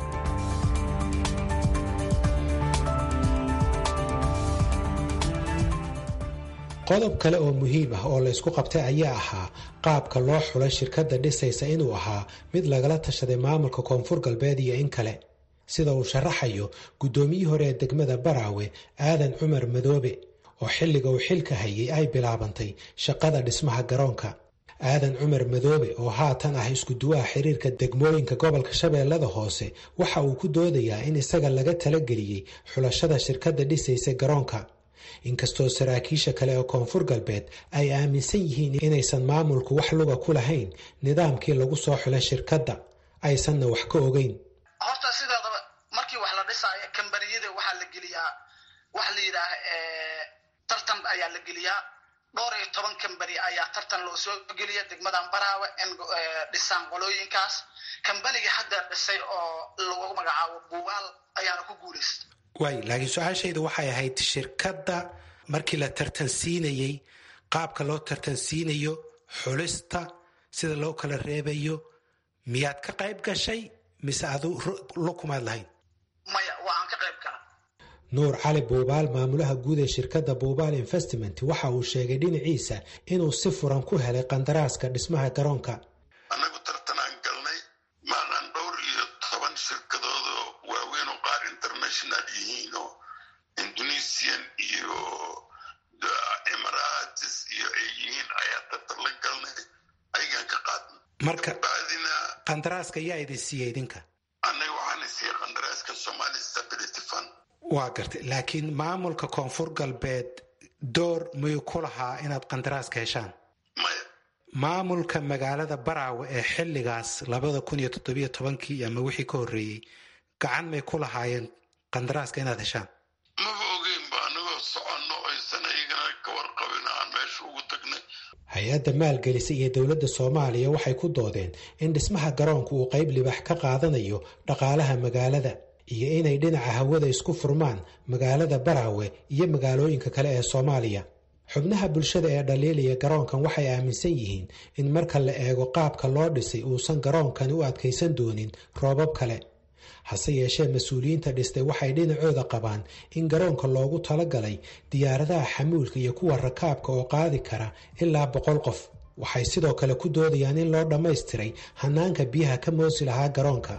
qodob kale oo muhiim ah oo la ysku qabtay ayaa ahaa qaabka loo xulay shirkadda dhisaysa inuu ahaa mid lagala tashaday maamulka koonfur galbeed iyo in kale sida uu sharaxayo guddoomiyii hore ee degmada baraawe aadan cumar madoobe oo xilliga uu xilka hayay ay bilaabantay shaqada dhismaha garoonka aadan cumar madoobe oo haatan ah iskuduwaha xiriirka degmooyinka gobolka shabeellada hoose waxa uu ku doodayaa in isaga laga talageliyey xulashada shirkadda dhisaysa garoonka inkastoo saraakiisha kale ee koonfur galbeed ay aaminsan yihiin inaysan maamulku wax luga ku lahayn nidaamkii lagu soo xulay shirkadda aysanna wax ka ogeyn horta sideedaba markii wax la dhisaayo kambaniyada waxaa la geliyaa waxa la yidhaah tartan ayaa la geliyaa dhowr iyo toban kambani ayaa tartan loo soo geliya degmadan baraawe in dhisaan qolooyinkaas kambanigii hadda dhisay oo lagu magacaabo buugaal ayaana ku guulaysta waay laakiin su-aashayda waxay ahayd shirkadda markii la tartansiinayey qaabka loo tartansiinayo xulista sida loo kala reebayo miyaad ka qayb gashay mise adu lukumaad lahayn maya waa aan ka qayb gala nuur cali buubaal maamulaha guud ee shirkadda buubaal investment waxa uu sheegay dhinaciisa inuu si furan ku helay qandaraaska dhismaha garoonka annagu tartanaan galnay maanaan dhowr iyo toban shirkadoodoo waaweyn oo qaar international yihiin oo indonesian iyo emirates iyo ay yihiin ayaa tartan la galnay ayagaan ka qaadnay marka bacdina qandaraaska yaa idin siiyey idinka annaga waxaana siiyey qandaraaska somali stability fund waa gartay laakiin maamulka koonfur galbeed door miyuu ku lahaa inaad qandaraaska heshaan maya maamulka magaalada baraawe ee xilligaas labada kun iyo toddobiyo tobankii ama wixii ka horreeyey gacan may ku lahaayeen qandaraaska inaad heshaan maba ogeynba anagoo soconno aysan ayagana ka warqabin aan meesha ugu tagnay hay-adda maalgelisa iyo dowladda soomaaliya waxay ku doodeen in dhismaha garoonka uu qayb libax ka qaadanayo dhaqaalaha magaalada iyo inay dhinaca hawada isku furmaan magaalada baraawe iyo magaalooyinka kale ee soomaaliya xubnaha bulshada ee dhaliilaya garoonkan waxay aaminsan yihiin in marka la eego qaabka loo dhisay uusan garoonkani u adkaysan doonin roobab kale hase yeeshee mas-uuliyiinta dhistay waxay dhinacooda qabaan in garoonka loogu talagalay diyaaradaha xamuulka iyo kuwa rakaabka oo qaadi kara ilaa boqol qof waxay sidoo kale ku doodayaan in loo dhammaystiray hanaanka biyaha ka moosi lahaa garoonka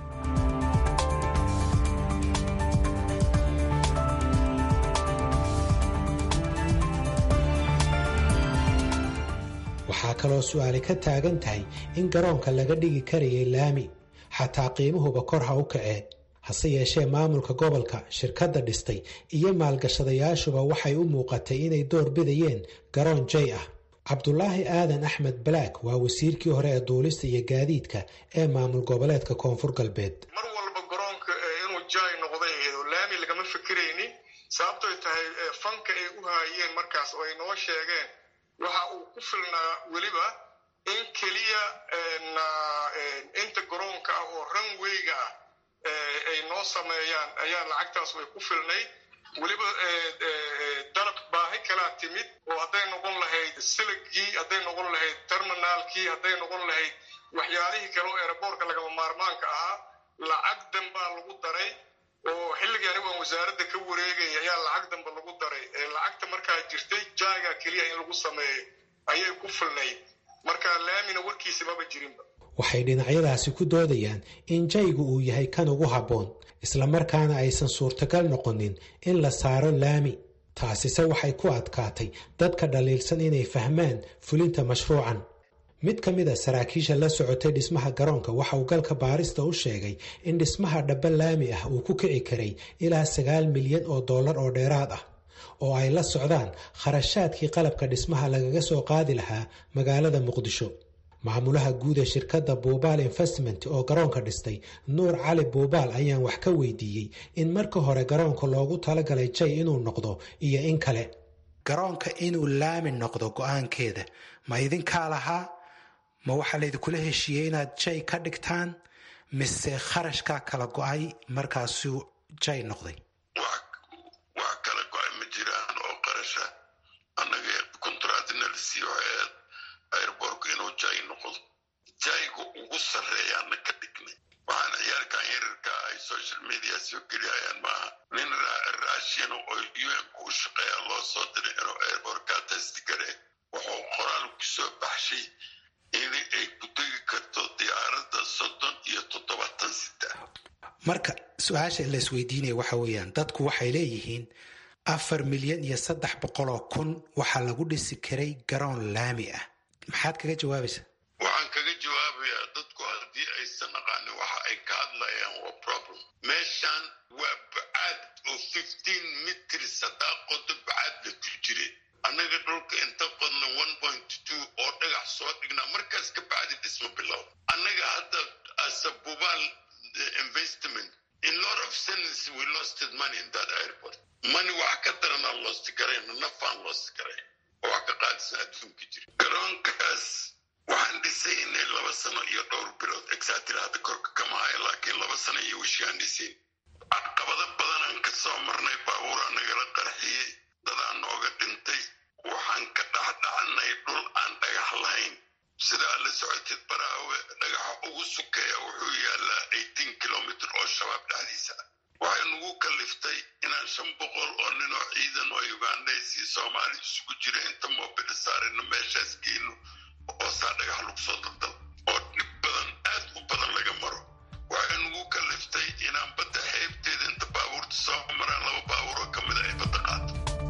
waxaa kaloo su-aali ka taagan tahay in garoonka laga dhigi karayay laami xataa qiimahuba kor ha u kacee hase yeeshee maamulka gobolka shirkadda dhistay iyo maalgashadayaashuba waxay u muuqatay inay door bidayeen garoon jay ah cabdulaahi aadan axmed balaak waa wasiirkii hore ee duulista iyo gaadiidka ee maamul goboleedka koonfur galbeed mar walba garoonka inuu jay noqday aheedo laami lagama fikiraynin sababtoy tahay fanka ay u haayeen markaas oo ay noo sheegeen waxa uu ku filnaa weliba in keliya inta garoonka ah oo ranweyga ah ay noo sameeyaan ayaa lacagtaas way ku filnayd weliba dalab baahi kalaa timid oo hadday noqon lahayd siligii hadday noqon lahayd terminaalkii hadday noqon lahayd waxyaalihii kale oo eeraboorka lagama maarmaanka ahaa lacag danbaa lagu daray oo xilligii anigu aan wasaaradda ka wareegaya ayaa lacag danba lagu daray lacagta markaa jirtay jaaga keliya in lagu sameeyo ayay ku filnayd marka laamina warkiisa maba jirinba waxay dhinacyadaasi ku doodayaan in jaygu uu yahay kan ugu habboon islamarkaana aysan suurtagal noqonin in la saaro laami taasise waxay ku adkaatay dadka dhaliilsan inay fahmaan fulinta mashruucan mid ka mid a saraakiisha la socotay dhismaha garoonka waxa uu galka baarista u sheegay in dhismaha dhaba laami ah uu ku kici karay ilaa sagaal milyan oo dollar oo dheeraad ah oo ay la socdaan kharashaadkii qalabka dhismaha lagaga soo qaadi lahaa magaalada muqdisho maamulaha guud ee shirkadda buubaal investment oo garoonka dhistay nuur cali buubaal ayaan wax ka weydiiyey in marka hore garoonka loogu talagalay jay inuu noqdo iyo in kale garoonka inuu laami noqdo go-aankeeda ma idinkaa lahaa ma waxaa laydinkula heshiiyey inaad jay ka dhigtaan mise kharashkaa kala go-ay markaasuu jay noqday wax kala go-ay ma jiraan oo qarasha annaga kontraadinalsi waxay airborku inuu jay noqdo jayga ugu sarreeyaana ka dhignay waxaan ciyaalkan yararka ay social media soo geliyayaan maaha nin raashin oo un-ku u shaqeeya loo soo diray inuu airborka testi gare wuxuu qoraal ku soo baxshay in ay ku tegi karto diyaaradda soddon iyo toddobaatan sita marka su-aasha la isweydiinaya waxa weeyaan dadku waxay leeyihiin afar milyan iyo saddex boqoloo kun waxaa lagu dhisi karay garoon laami ah maxaad kaga jawaabaysaa waxaan kaga jawaabayaa dadku haddii aysan aqaanin waxa ay ka hadlayaan waa problem meeshan waa bacaad oo fifteen mitrs haddaa qodo bacaad la tur jire annaga dhulka inta qodna one point two oo dhagax soo dhignaa markaas ka bacdi dhismo bilow annaga hadda asabubaal investment in lot of sense we losted money in that airport money wax ka darana lost garayna nafaan lost garay oo wax ka qaadisan adduunka jira garoonkaas waxaan dhisaynay laba sano iyo dhowr bilood exactly hadda korka kama hayo laakiin laba sano iyo wishaan dhisayn caqabado badanaan ka soo marnay baabuuraa nagala qarxiyey dadaan nooga dhintay waxaan ka dhexdhacnay dhul aan dhagax lahayn sidaa la socotid baraawe dhagaxa ugu sukeeya wuxuu yaalaa eighteen kilomitr oo shabaab dhexdiisa waxay nagu kaliftay inaan shan boqol oo ninoo ciidan oo ugandhays iyo soomaali isugu jira inta moobila saarino meeshaas geyno oo saa dhagax lagu soo daldal oo dhib badan aad u badan laga maro waxay nagu kaliftay inaan badda xeebteeda inta baabuurta soo maraan laba baabuur oo ka mida ay badda qaato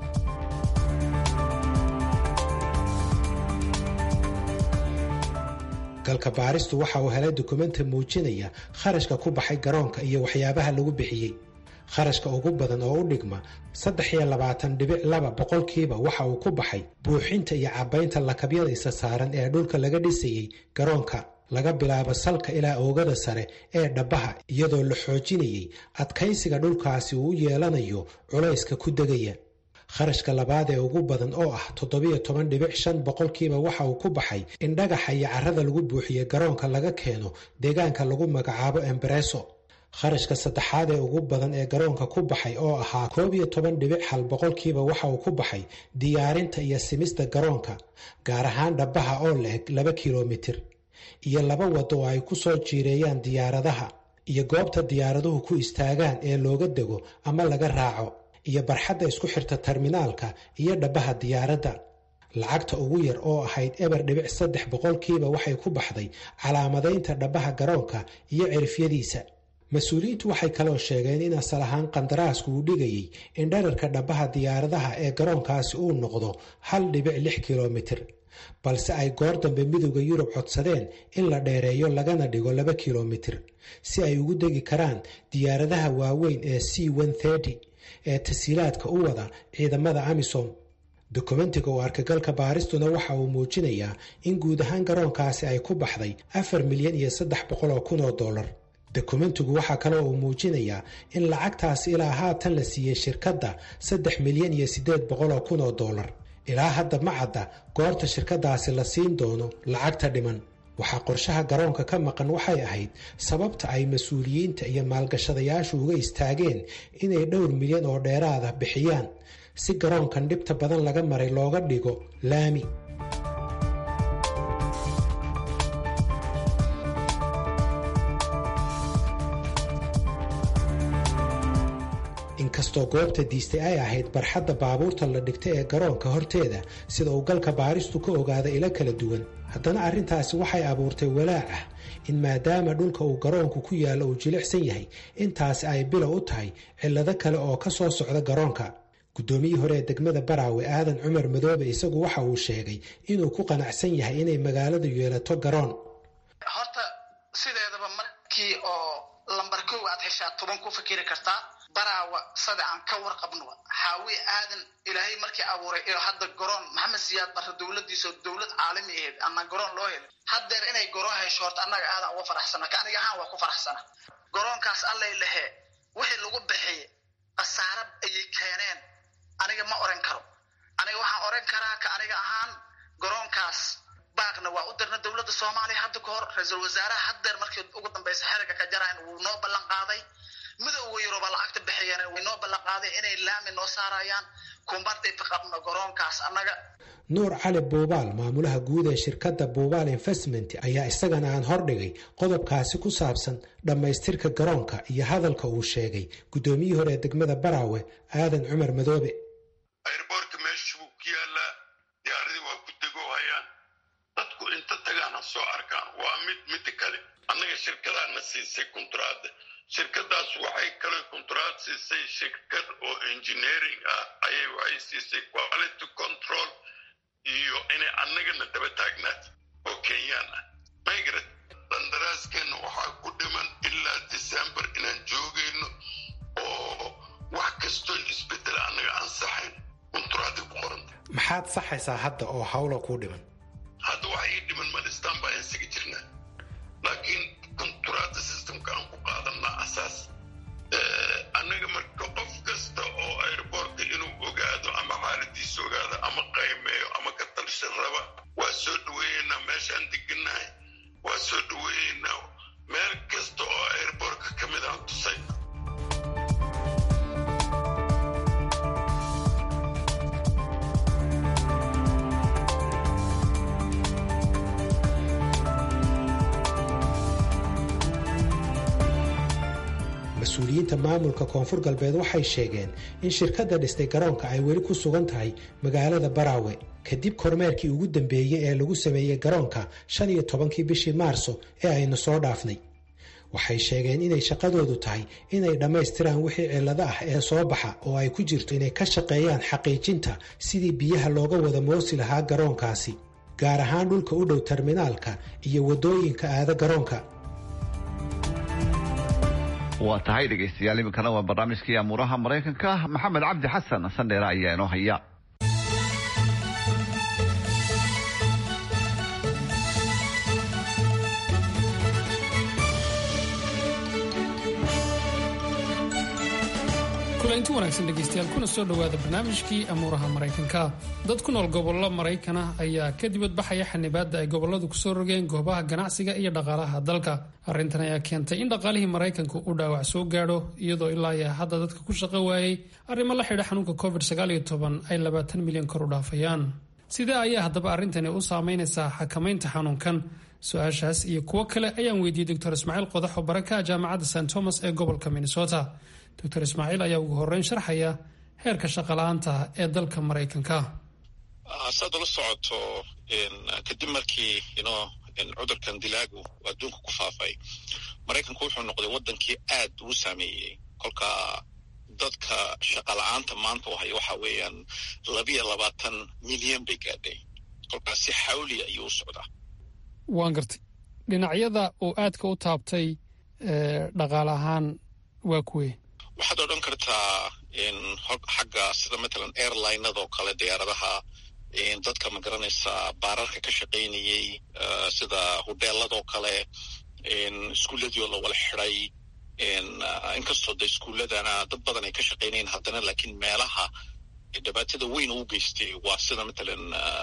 galka baaristu waxa uu helay dukumenti muujinaya kharashka ku baxay garoonka iyo waxyaabaha lagu bixiyey kharashka ugu badan oo u dhigma saddex iyo labaatan dhibic laba boqolkiiba waxa uu ku baxay buuxinta iyo cabaynta lakabyada isa saaran ee dhulka laga dhisayey garoonka laga bilaabo salka ilaa oogada sare ee dhabbaha iyadoo la xoojinayey adkaysiga dhulkaasi uu u yeelanayo culayska ku degaya kharashka labaad ee ugu badan oo ah toddobiyo toban dhibic shan boqolkiiba waxa uu ku baxay in dhagaxa iyo carrada lagu buuxiye garoonka laga keeno deegaanka lagu magacaabo embareso kharashka saddexaad ee ugu badan ee garoonka ku baxay oo ahaa koob iyo toban dhibic hal boqolkiiba waxa uu ku baxay diyaarinta iyo simista garoonka gaar ahaan dhabbaha oo la eg laba kilomitir iyo laba waddo oo ay ku soo jiireeyaan diyaaradaha iyo goobta diyaaraduhu ku istaagaan ee looga dego ama laga raaco iyo barxadda isku xirta terminaalka iyo dhabbaha diyaaradda lacagta ugu yar oo ahayd eber dhibic saddex boqolkiiba waxay ku baxday calaamadaynta dhabbaha garoonka iyo cirifyadiisa mas-uuliyiintu waxay kaloo sheegeen in asal ahaan qandaraasku uu dhigayey in dherarka dhabbaha diyaaradaha ee garoonkaasi uu noqdo hal dhibic lix kilomitir balse ay goor dambe midowda yurub codsadeen in la dheereeyo lagana dhigo laba kilomitir si ay ugu degi karaan diyaaradaha waaweyn ee c ee tasiilaadka u wada ciidamada amisom dokumentiga oo arkagalka baaristuna waxa uu muujinayaa in guud ahaan garoonkaasi ay ku baxday afar milyan iyo saddex boqol oo kun oo dollar dokumentigu waxaa kaloo uu muujinayaa in lacagtaasi ilaa haatan la siiyey shirkadda saddex milyan iyo siddeed boqol oo kun oo dollar ilaa hadda ma cadda goorta shirkadaasi la siin doono lacagta dhiman waxaa qorshaha garoonka ka maqan waxay ahayd sababta ay mas-uuliyiinta iyo maalgashadayaashu uga istaageen inay dhowr milyan oo dheeraada bixiyaan si garoonkan dhibta badan laga maray looga dhigo laami inkastoo goobta diistay ay ahayd barxadda baabuurta la dhigta ee garoonka horteeda sida uu galka baaristu ka ogaada ilo kala duwan haddana arrintaasi waxay abuurtay walaac ah in maadaama dhulka uu garoonku ku yaallo uu jilicsan yahay intaasi ay bilow u tahay cillado kale oo ka soo socda garoonka guddoomiyii hore ee degmada baraawe aadan cumar madoobe isagu waxa uu sheegay inuu ku qanacsan yahay inay magaaladu yeelato garoon horta sideedaba markii oo lambar kow aad heshaa toban ku fikiri kartaa baraawa sada aan ka warqabno xaawi aadan ilaahay markii abuuray iyo hadda garoon maxamed siyaad barre dowladiisa oo dowlad caalami ahayd ama garoon loo helay haddeer inay garoon hesho horta annaga aadan uga faraxsana ka aniga ahaan waa ku faraxsana garoonkaas allay lahee wixii lagu bixiyey khasaare ayay keeneen aniga ma oran karo aniga waxaan oran karaa ka aniga ahaan garoonkaas baaqna waa u dirna dowladda soomaaliya hadda ka hor ra-iisul wasaaraha haddeer markii ugu dambeysa xeriga ka jarayn wuu noo ballan qaaday midowga yuruba lacagta bixiyeen way noo ballan qaaday inay laami noo saarayaan kumbardhay qabno garoonkaas annaga nuur cali buubaal maamulaha guud ee shirkadda buubaal investment ayaa isagana aan hordhigay qodobkaasi ku saabsan dhammaystirka garoonka iyo hadalka uu sheegay guddoomiyihii hore ee degmada baraawe aadan cumar madoobe airboortka meesha buu ku yaalaa diyaaradii waa ku degoohayaan dadku inta tagaan ha soo arkaan waa mid midda kale annaga shirkadaana siisay kunturaadda shirkadaas waxay kale kunturaad siisay shirkad oo engineering ah ayay waxay siisay quality control iyo inay annagana daba taagnaad oo kenyaan ah maygrat qandaraaskeenna waxaa ku dhiman ilaa december inaan joogayno oo wax kastoo isbedela annaga aan saxayn kunturaadii ku qoranta maxaad saxaysaa hadda oo hawla kuu dhiman hadda waxa ii dhiman malistaan baa insaga jirnaa laakiin kunturaadda systemka aan ku qaadanaa asaas annaga marka qof kasta oo airboortka inuu ogaado ama xaaladiisa ogaado ama qaymeeyo ama ka talshan raba waa soo dhaweeyeynaa meeshaan deganahay waa soo dhaweeyeynaa meel kasta oo airboortka ka mid aan tusay mas-uuliyiinta maamulka koonfur galbeed waxay sheegeen in shirkadda dhistay garoonka ay weli ku sugan tahay magaalada baraawe kadib kormeerkii ugu dambeeyey ee lagu sameeyey garoonka shan iyo tobankii bishii maarso ee aynu soo dhaafnay waxay sheegeen inay shaqadoodu tahay inay dhammaystiraan wixii cillado ah ee soo baxa oo ay ku jirto inay ka shaqeeyaan xaqiijinta sidii biyaha looga wada moosi lahaa garoonkaasi gaar ahaan dhulka u dhow terminaalka iyo waddooyinka aada garoonka waa tahay dhegaystayaal iminkana waa barnaamijkii amuuraha maraykanka maxamed cabdi xasan sandheere ayaa inoo haya kulanti wanaagsan dhegaystayaal kuna soo dhowaada barnaamijkii amuuraha maraykanka dad ku nool gobollo maraykan ah ayaa ka dibadbaxaya xanibaadda ay gobolladu kusoo rogeen goobaha ganacsiga iyo dhaqaalaha dalka arrintan ayaa keentay in dhaqaalihii maraykanka uu dhaawac soo gaadho iyadoo ilaa iyo hadda dadka ku shaqo waayey arrimo la xidha xanuunka covid ay labaatan milyan kor u dhaafayaan sidee ayaa haddaba arrintani u saameynaysaa xakamaynta xanuunkan su-aashaas iyo kuwo kale ayaan weydiiyey doctor ismaaciil qodax oo baraka jaamacadda st thomas ee gobolka minnesota doctor ismaaciil ayaa ugu horreyn sharxaya heerka shaqala-aanta ee dalka maraykanka saad ula socoto kadib markii ino cudurkan dilaagu adduunka ku faafay maraykanku wuxuu noqday waddankii aad uu saameeyey kolka dadka shaqala-aanta maanta wahay waxa weeyaan labiyo labaatan milyan bay gaadhay kolkaas si xawli ayuu u socdaa waan gartay dhinacyada uu aadka u taabtay dhaqaale ahaan waa kuwe waxaad odhan kartaa xagga sida matalan airlinadoo kale diyaaradaha dadka ma garanaysaa baararka ka shaqaynayey sida hudeeladoo kale iskuuladii oo la wala xiday inkastoo de iskuuladana dad badan ay ka shaqaynayen haddana laakiin meelaha dhibaatada weyn uu geystay waa sida matalan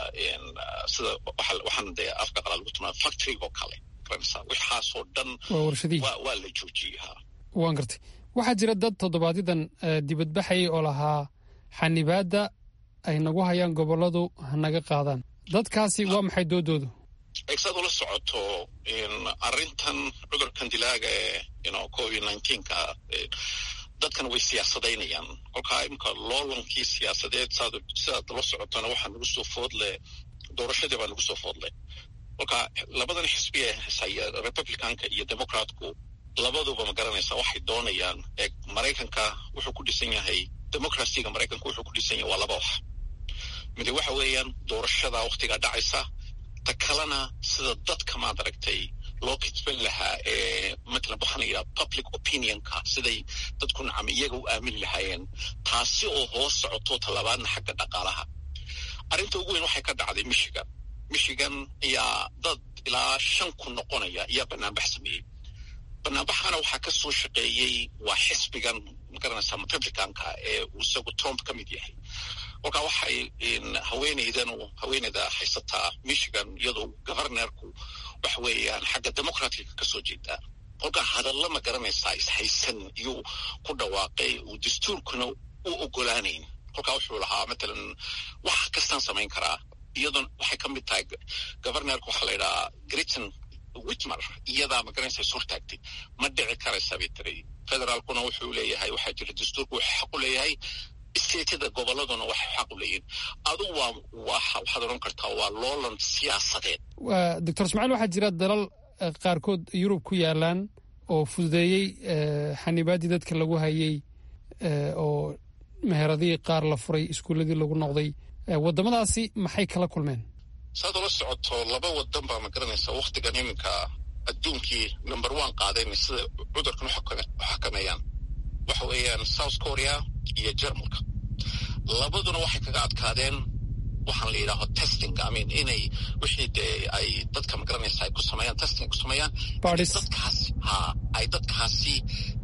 sida waxaan de afka qalaa lagu tilmaama factorygo kale garanaysaa waxaasoo dhan waa la joojiyey ha waan gartay waxaa jira dad toddobaadyaddan dibadbaxayay oo lahaa xanibaadda ay nagu hayaan gobolladu hanaga qaadaan dadkaasi waa maxay doodoodu saad ula socoto arrintan cudurkan dilaaga ee covid nineteenka dadkan way siyaasadaynayaan kolkaa imika loolankii siyaasadeed sidaad la socotona waxaa nagu soo foodle doorashadii baa nagu soo foodle kolka labadan xisbi ee hesaya republicanka iyo democratku labaduba ma garanaysaa waxay doonayaan ee maraykanka wuxuu ku dhisan yahay democracyga maraykanka wuxuu ku dhisan yahay waa laba wax mide waxa weeyaan doorashada wakhtigaa dhacaysa ta kalena sida dadka maad aragtay loo kitban lahaa ee matalan waxaa la yidhaha public opinionka siday dadku nacam iyaga u aamini lahaayeen taasi oo hoos socoto talabaadna xagga dhaqaalaha arrinta ugu weyn waxay ka dhacday michigan michigan ayaa dad ilaa shan kun noqonaya ayaa banaanbax sameeyey banaanbaxana waxaa ka soo shaqeeyey waa xisbigan magaranaysaa republicanka ee uu isagu trump ka mid yahay kolkaa waxay haweeneydanu haweeneyda haysataa michigan iyadoo governorku waxa weeyaan xagga democratica ka soo jeedaa kolkaa hadalla ma garanaysaa ishaysan iyuu ku dhawaaqay uu dastuurkuna u ogolaanayn kolkaa wuxuu lahaa matalan wax kastaan samayn karaa iyadoon waxay ka mid tahay governorka waxaa la yidhahaa griton witmer iyadaa magaranaysa is hortaagtay ma dhici karaysa bay tiri federaalkuna wuxuu leeyahay waxaa jira dastuurku wuxuu xaq u leeyahay stateda goboladuna waxay xaq u leeyihin adu waa waxaad odhan kartaa waa loolan siyaasadeed doctor ismaaciil waxaa jira dalal qaarkood yurub ku yaalaan oo fududeeyey xanibaaddii dadka lagu hayey oo meheradihii qaar la furay iskuulladii lagu noqday waddamadaasi maxay kala kulmeen saad ula socoto laba wadan baa ma garanaysaa wakhtigan iminka adduunkii number one qaadeen sida cudurkan u xakameeyaan waxa weeyaan south korea iyo jermalka labaduna waxay kaga adkaadeen waxaan la yidhaaho testing amin inay wixii dee ay dadka ma garanaysa ay ku sameeyaan testing ku sameeyaan dadkaasi ha ay dadkaasi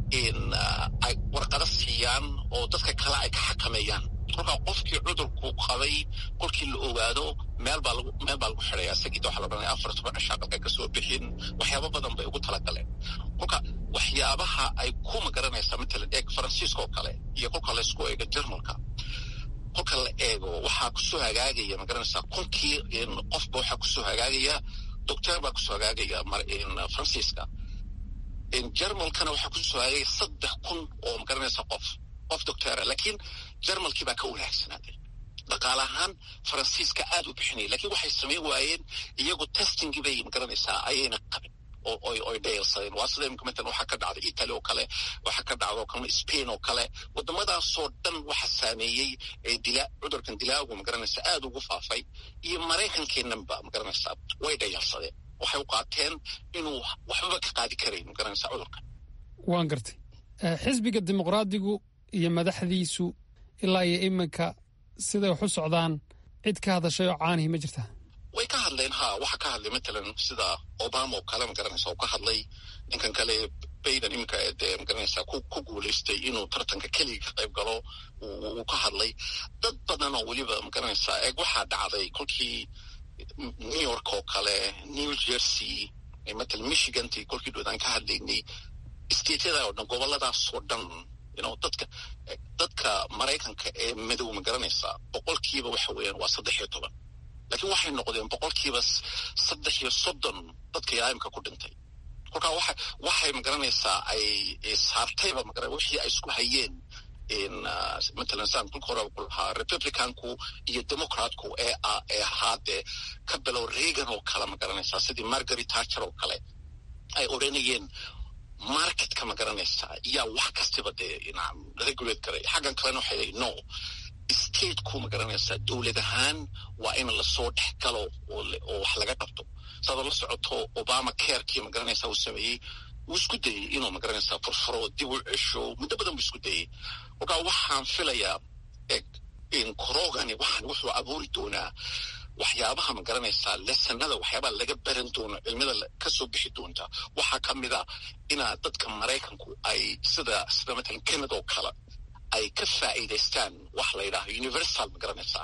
ay warqado siiyaan oo dadka kale ay ka xakameeyaan kolkaa qofkii cudurku qabay kolkii la ogaado meel baa lagu meel baa lagu xidhaya isagii waxaa la odhanaya afar toban shaaqalka ka soo bixin waxyaabo badan bay ugu talagaleen kolka waxyaabaha ay ku magaranaysaa matalan eeg faransiiska oo kale iyo kolka la isku eego jermalka kolka la eego waxaa kusoo hagaagaya magaranaysaa kolkii qofba waxaa kusoo hagaagaya doctor baa kusoo hagaagaya faransiiska jarmalkana waxaa ku soo hayay saddex kun oo magaranaysa qof qof doctora laakiin jarmalkii baa ka wanaagsanaaday dhaqaale ahaan faransiiska aad u bixinaya lakiin waxay samayn waayeen iyagu testingii bay magaranaysaa ayayna qabin oy dhayalsadeen waa sida imika matalan waxaa ka dhacday italy oo kale waxaa ka dhacda oo kale spain oo kale wadamadaasoo dhan waxa saameeyey dila cudurkan dilaagu magaranaysa aad ugu faafay iyo maraykankeenanba magaranaysaa way dhayalsadeen waxay u qaateen inuu waxbaba ka qaadi karayn magaranaysa cudurkan waan gartay xisbiga dimuqraadigu iyo madaxdiisu ilaa iyo iminka siday wax u socdaan cid ka hadashay oo caanihi ma jirtaa way ka hadleen ha waxaa ka hadlay matalan sida obama oo kale magaranaysa oo ka hadlay ninkan kale bayden iminka dee magaranaysa ku guulaystay inuu tartanka keliga ka qayb galo uu ka hadlay dad badan oo weliba magaranaysa eeg waxaa dhacday kolkii new york oo kale new jersey matalan michiganti kolkii dhoodaan ka hadlaynay stateyada oo dhan goboladaasoo dhan you dadka dadka maraykanka ee madow magaranaysa boqolkiiba waxa weeyaan waa saddex iyo toban laakiin waxay noqdeen boqolkiiba saddex iyo soddon dadka yaaimka ku dhintay kolkaa waxa waxay magaranaysaa ay saartayba magara wixii ay isku hayeen matalan saan kulka hore ku lahaa republicanku iyo democratku ee ee ahaa dee ka bilow reagan oo kale magaranaysaa sidii margaret thatcher oo kale ay odhanayeen marketka magaranaysaa yaa wax kastiba dee regulate garay xaggan kalena waxay leeyiin no stateku magaranaysaa dowlad ahaan waa in lasoo dhex galo oo wax laga qabto saadoo la socoto obama carekii magaranaysaa uu sameeyey wuu isku dayey inuu magaranaysaa furfuro dib u cesho muddo badan buu isku dayey kolkaa waxaan filayaa korogani waxaan wuxuu abuuri doonaa waxyaabaha magaranaysaa lesanada waxyaabaha laga baran doono cilmida kasoo bixi doonta waxaa ka mid a inaa dadka maraykanku ay sida sida matalan canada oo kale ay ka faa'iidaystaan wax la yidhaaho universal magaranaysaa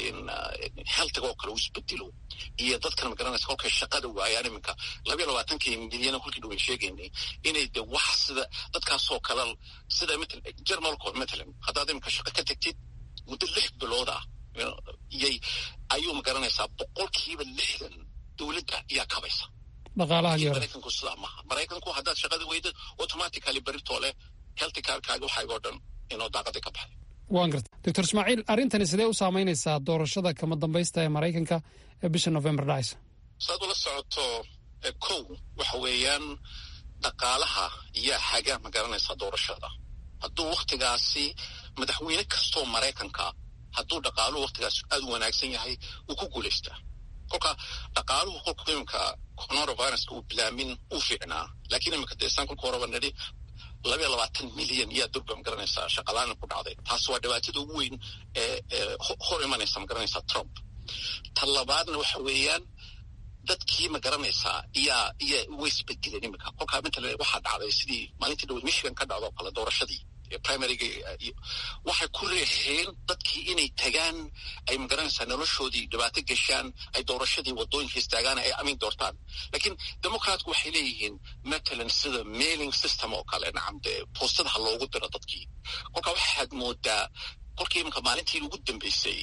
healtiga oo kale uu isbedelo iyo dadkan magaranaysa kolkay shaqada waayaan iminka labayo labaatankii milyana kolkii dhawan sheegaynay inay de wax sida dadkaasoo kale sida matalan jermalko matalan haddaad iminka shaqo ka tagtid muddo lix bilood ah iyay ayuu magaranaysaa boqolkiiba lixdan dowladda ayaa kabaysa maraykanku sidaa maaha maraykanku haddaad shaqada weyda automatically beritoo leh healthy carkaaga waxaygoo dhan inoo daaqadii ka baxay waan garta doctor ismaaciil arrintani sidee u saamaynaysaa doorashada kama dambaysta ee maraykanka ee bisha november dhacaysa saad ula socoto kow waxa weeyaan dhaqaalaha yaa haga magaranaysaa doorashada hadduu waktigaasi madaxweyne kastoo maraykanka hadduu dhaqaaluhu waktigaas aad u wanaagsan yahay wuu ku guulaystaa kolka dhaqaaluhu kolku iminka coronaviruska uu bilaamin uu fiicnaa laakiin iminka dee saan kolka horeba nidhi labayo labaatan milyan yaa durba magaranaysaa shaqalaana ku dhacday taas waa dhibaatada ugu weyn ee hor imanaysa magaranaysaa trump ta labaadna waxa weeyaan dadkii magaranaysaa iyaa iyaa way isbedeleen iminka kolkaa matalan waxaa dhacday sidii maalintii dhaweyd michigan ka dhacdo kale doorashadii primaryga waxay ku reexeen dadkii inay tagaan ay magaranaysaa noloshoodii dhibaato gashaan ay doorashadii wadooyinka istaagaan ay amin doortaan laakiin democratku waxay leeyihiin matalan sida mailing system oo kale nacam dee boostadaha loogu diro dadkii kolkaa waxaad moodaa kolkii iminka maalintii ugu dambeysay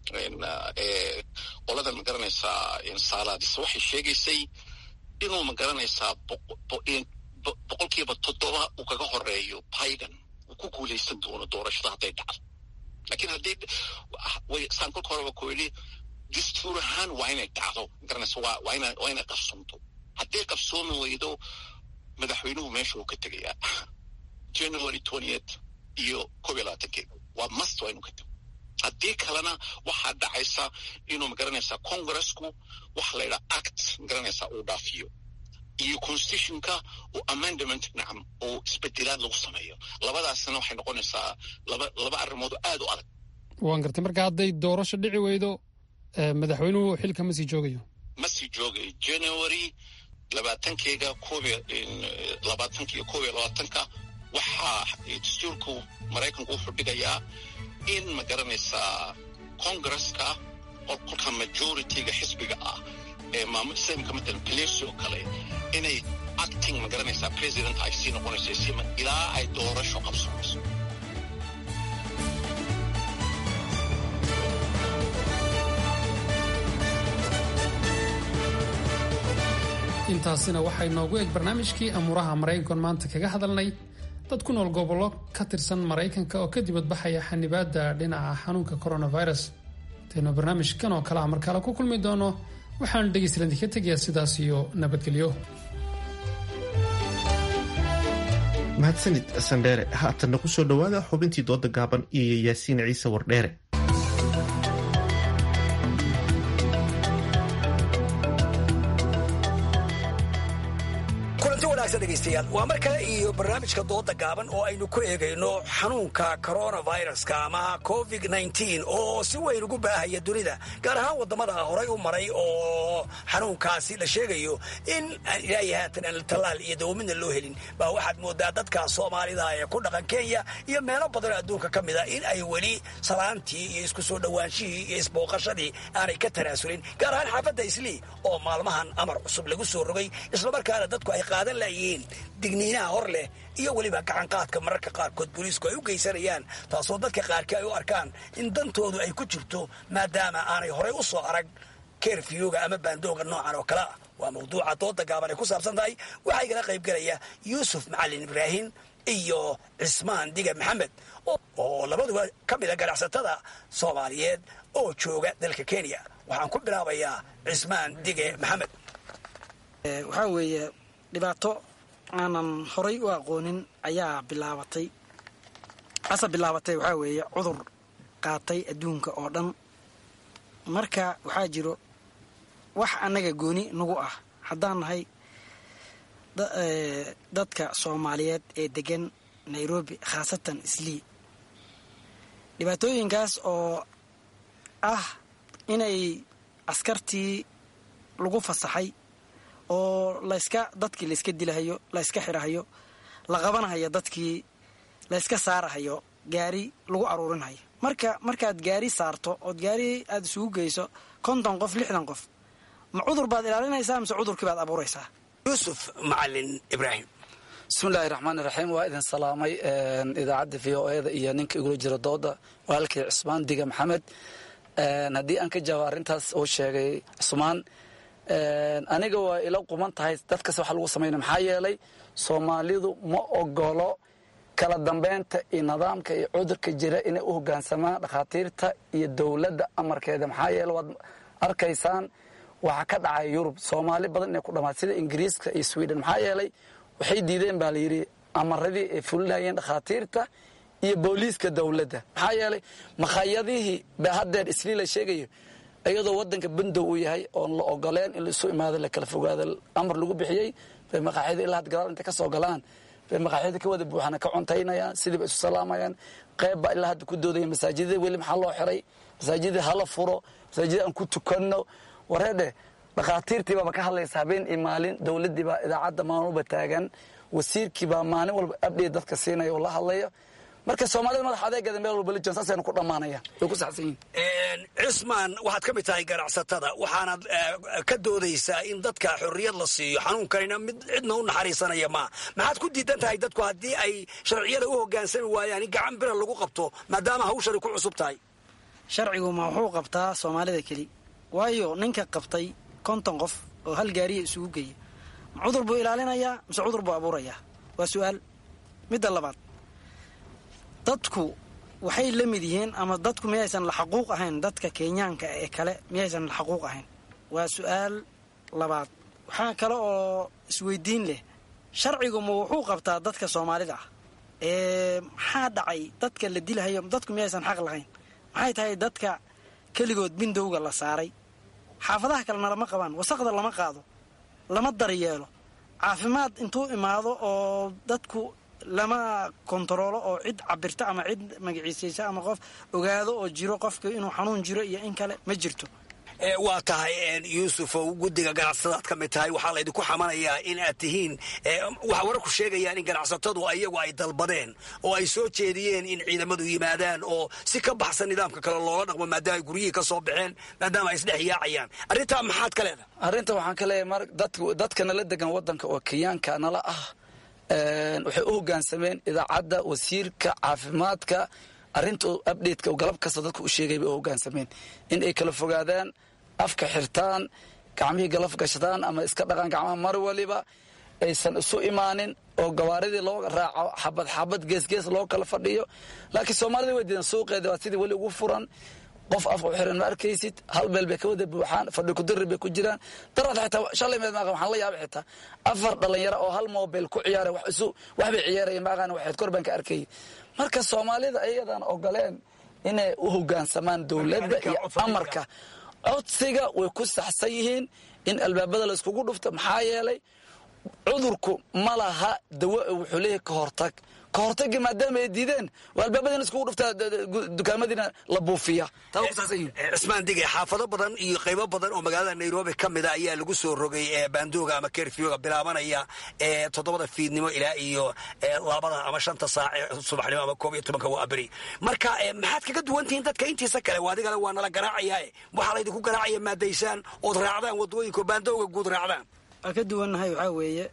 qoladan magaranaysaa saalaadis waxay sheegaysay inuu magaranaysaa boqolkiiba toddoba uu kaga horeeyo biden uu ku guulaysan doono doorashada hadday dhacdo lakiin hadday saan kolka horeba ku yidhi dastuur ahaan waa inay dhacdo magaranaysa waa waa ina waa inay qabsoomto hadday qabsoomi weydo madaxweynuhu meesha uu ka tegayaa january twentieth iyo koob iyo labaatankeeda waa must waa inuu ka tego haddii kalena waxaa dhacaysa inuu magaranaysaa congressku waxa la yidhaha act magaranaysaa uu dhaafiyo iyo constitutionka oo amendment nacam oo isbedelaad lagu sameeyo labadaasna waxay noqonaysaa laba laba arrimood oo aad u adag waan gartay marka hadday doorasho dhici weydo madaxweynuhu xilka ma sii joogayo ma sii joogayo january labaatankeega koob labaatanka iyo koob iyo labaatanka waxaa dastuurku maraykanku wuxuu dhigayaa in ma garanaysaa congresska kolka majorityga xisbiga ah ee maamul islamka matalan palecy oo kale inay acting ma garanaysaa president ay sii noqonayso sima ilaa ay doorasho qabsanayso intaasina waxay noogu eg barnaamijkii amuuraha maraykankan maanta kaga hadalnay dad ku nool gobollo ka tirsan maraykanka oo ka dibadbaxaya xanibaadda dhinaca xanuunka coronavirus intaynu barnaamijkan oo kale ah markale ku kulmi doono waxaan dhegaystalan ka tegayaa sidaas iyo nabadgelyo mahadsanid sandheere haatanna ku soo dhowaada xubintii dooda gaaban iyo yaasiin ciise wardheere degeystayaal waa mar kale iyo barnaamijka dooda gaaban oo aynu ku eegayno xanuunka coronaviruska ama covid nteen oo si weyn ugu baahaya dunida gaar ahaan wadamada horay u maray oo xanuunkaasi la sheegayo in ilaahi haatan aan tallaal iyo dawamidna loo helin baa waxaad moodaa dadka soomaalida ee ku dhaqan kenya iyo meelo badanoo adduunka ka mida in ay weli salaantii iyo isku soo dhowaanshihii iyo isbooqashadii aanay ka tanaasulin gaar ahaan xaafadda islii oo maalmahan amar cusub lagu soo rogay islamarkaana dadku ay qaadan layihiin digniinaha hor leh iyo weliba gacanqaadka mararka qaarkood booliisku ay u geysanayaan taasoo dadka qaarkii ay u arkaan in dantoodu ay ku jirto maadaama aanay horay u soo arag kerfiyuga ama baandooga noocan oo kale ah waa mawduuca dooda gaaban ay ku saabsan tahay waxaa igala qaybgelaya yuusuf macalin ibraahim iyo cismaan diga maxamed oo labaduba ka mida ganacsatada soomaaliyeed oo jooga dalka kenya waxaan ku bilaabayaa cismaan dige maxamed waxaa weeye dhibaato aanan horay u aqoonin ayaa bilaabatay asa bilaabatay waxaa weeye cudur qaatay adduunka oo dhan marka waxaa jiro wax annaga gooni nagu ah haddaan nahay dadka soomaaliyeed ee degan nairobi khaasatan islii dhibaatooyinkaas oo ah inay askartii lagu fasaxay oo layska dadkii layska dilahayo layska xirahayo la qabanahayo dadkii layska saarahayo gaari lagu aruurinhayo marka markaad gaari saarto ood gaari aada isugu geyso konton qof lixdan qof ma cudur baad ilaalinaysaa mise cudurkii baad abuuraysaa yuusuf macalin ibraahim bismillahi raxmaan iraxiim waa idin salaamay idaacadda v o eda iyo ninka igula jira dooda walaalkii cusmaan diga maxamed haddii aan ka jawaabo arrintaas uu sheegay cusmaan aniga waa ila quman tahay dadkas waxa lagu samaynaya maxaa yeelay soomaalidu ma ogolo kala dambeynta iyo nidaamka iyo cudurka jira inay u hogaansamaan dhakhaatiirta iyo dowladda amarkeeda maxaa yeele waad arkaysaan waxaa ka dhacay yurub soomaali badan inay ku dhamaad sida ingiriiska iyo sweden maxaa yeelay waxay diideen baa layidhi amaradii ay fulinayeen dhakhaatiirta iyo booliiska dowladda maxaa yeelay makhayadihii ba haddeer islii la sheegayo iyadoo wadanka bandow uu yahay oon la ogoleen in laisu imaado la kala fogaado amar lagu bixiyey bay maqaaxyada ilaa had gadaal intay ka soo galaan bay maqaaxyada ka wada buuxana ka cuntaynayaan sidiiba isu salaamayaan qeybbaa ilaa hadda ku doodaya masaajidada weli maxaa loo xiray masaajidada hala furo masaajida aan ku tukanno wareedhe dhakhaatiirtii baaba ka hadlaysa habeen iyo maalin dowladdii baa idaacadda maanuba taagan wasiirkii baa maalin walba abdhiya dadka siinaya oo la hadlayo marka soomaalida madax adeegeeda meel walba la joogan saasaynu ku dhammaanaya way ku saxsan yihin cismaan waxaad ka mid tahay ganacsatada waxaanaad ka doodaysaa in dadka xorriyad la siiyo xanuunkanina mid cidna u naxariisanaya maa maxaad ku diidan tahay dadku haddii ay sharciyada u hogaansami waayaan in gacan bira lagu qabto maadaama hawshani ku cusub tahay sharcigu ma wuxuu qabtaa soomaalida keli waayo ninka qabtay konton qof oo hal gaariya isugu geeya ma cudur buu ilaalinayaa mise cudur buu abuurayaa waa su-aal midda labaad dadku waxay la mid yihiin ama dadku miyaysan la xaquuq ahayn dadka kenyaanka ee kale miyaysan la xaquuq ahayn waa su-aal labaad waxaa kale oo isweydiin leh sharcigu ma wuxuu qabtaa dadka soomaalida ah ee maxaa dhacay dadka la dilahayo dadku miyaysan xaq lahayn maxay tahay dadka keligood bindowga la saaray xaafadaha kalena lama qabaan wasaqda lama qaado lama daryeelo caafimaad intuu imaado oo dadku lama kontaroolo oo cid cabirta ama cid magaciisaysa ama qof ogaado oo jiro qofka inuu xanuun jiro iyo in kale ma jirto waa tahay yuusuf oo guddiga ganacsadaad ka mid tahay waxaa laydinku xamanayaa in aad tihiin waxaa wararku sheegayaan in ganacsatadu iyagu ay dalbadeen oo ay soo jeediyeen in ciidamadu yimaadaan oo si ka baxsan nidaamka kale loola dhaqmo maadaama ay guryihii ka soo baxeen maadaama ay isdhex yaacayaan arrintaa maxaad ka leedahay arrinta waxaan ka leeyahay mar dadka nala degan waddanka oo kenyaanka nala ah waxay u hogaansameen idaacadda wasiirka caafimaadka arrinta updateka galab kasta dadka u sheegay bay u hogaansameen in ay kala fogaadaan afka xirtaan gacmihii galaf gashadaan ama iska dhaqaan gacmaha mar waliba aysan isu imaanin oo gawaaridii loo raaco xabad xabad geesgees loo kala fadhiyo laakiin soomaalida way diidan suuqeeda waa sidii weli ugu furan qof afka u xiran ma arkaysid hal meel bay ka wada buuxaan fadhi kudari bay ku jiraan daraad xitaa shalay meed maaqa waxaan la yaabay xitaa afar dhalinyaro oo hal mobile ku ciyaara wax isu wax bay ciyaarayeen maaqaan waxayd kor baan ka arkayay marka soomaalida ayadan ogoleen inay u hogaansamaan dowladda iyo amarka codsiga way ku saxsan yihiin in albaabada la iskugu dhufto maxaa yeelay cudurku ma laha dawo wuxuu leeyahay ka hortag ka hortagii maadaama ay diideen waa albaabadina iskugu dhuftaa dukaamadiina la buufiya taa waa ku saxsan yihiin cismaan dige xaafado badan iyo qaybo badan oo magaalada nairobi ka mida ayaa lagu soo rogay baandooga ama kerfioga bilaabanaya toddobada fiidnimo ilaa iyo labada ama shanta saac subaxnimo ama koob iyo tobanka waa beri marka maxaad kaga duwan tihiin dadka intiisa kale adigana waa nala garaacayaa waxaa laydinku garaacaya maadaysaan ood raacdaan wadooyinka baandooga guud raacdaan waa ka duwannahay waxaa weeye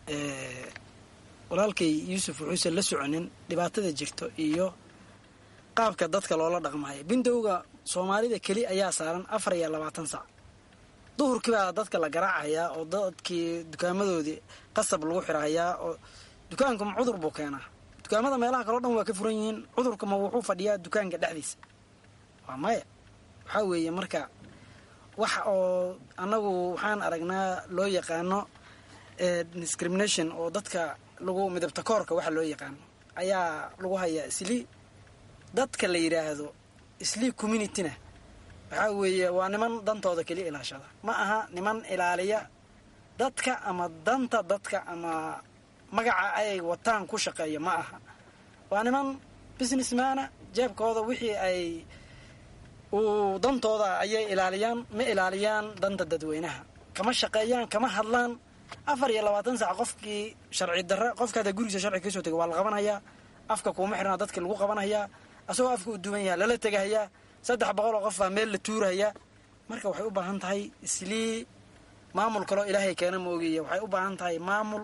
walaalkay yuusuf wuxuusan la soconin dhibaatada jirto iyo qaabka dadka loola dhaqmayo bindowga soomaalida keli ayaa saaran afar iyo labaatan sac duhurkii baa dadka la garaacayaa oo dadkii dukaamadoodii qasab lagu xirahayaa oo dukaanka ma cudur buu keenaa dukaamada meelaha kaleo dhan waa ka furan yihiin cudurka ma wuxuu fadhiyaa dukaanka dhexdiisa waa maya waxaa weeye marka wax oo annagu waxaan aragnaa loo yaqaano discrimination oo dadka lagu midabta koorka waxa loo yaqaano ayaa lagu hayaa islii dadka la yidhaahdo islii communityna waxaa weeye waa niman dantooda keliya ilaashada ma aha niman ilaaliya dadka ama danta dadka ama magaca ay wataan ku shaqeeya ma aha waa niman businessmana jeebkooda wixii ay uu dantooda ayay ilaaliyaan ma ilaaliyaan danta dadweynaha kama shaqeeyaan kama hadlaan afar iyo labaatan sac qofkii sharci darra qofkaada gurigiisa sharci kasoo tegay waa la qabanayaa afka kuuma xirnaa dadkii lagu qabanayaa asagoo afka u duwan yaha lala tegahayaa saddex boqol oo qof baa meel la tuurahayaa marka waxay u baahan tahay islii maamul kaloo ilaahay keena ma ogeeya waxay u baahan tahay maamul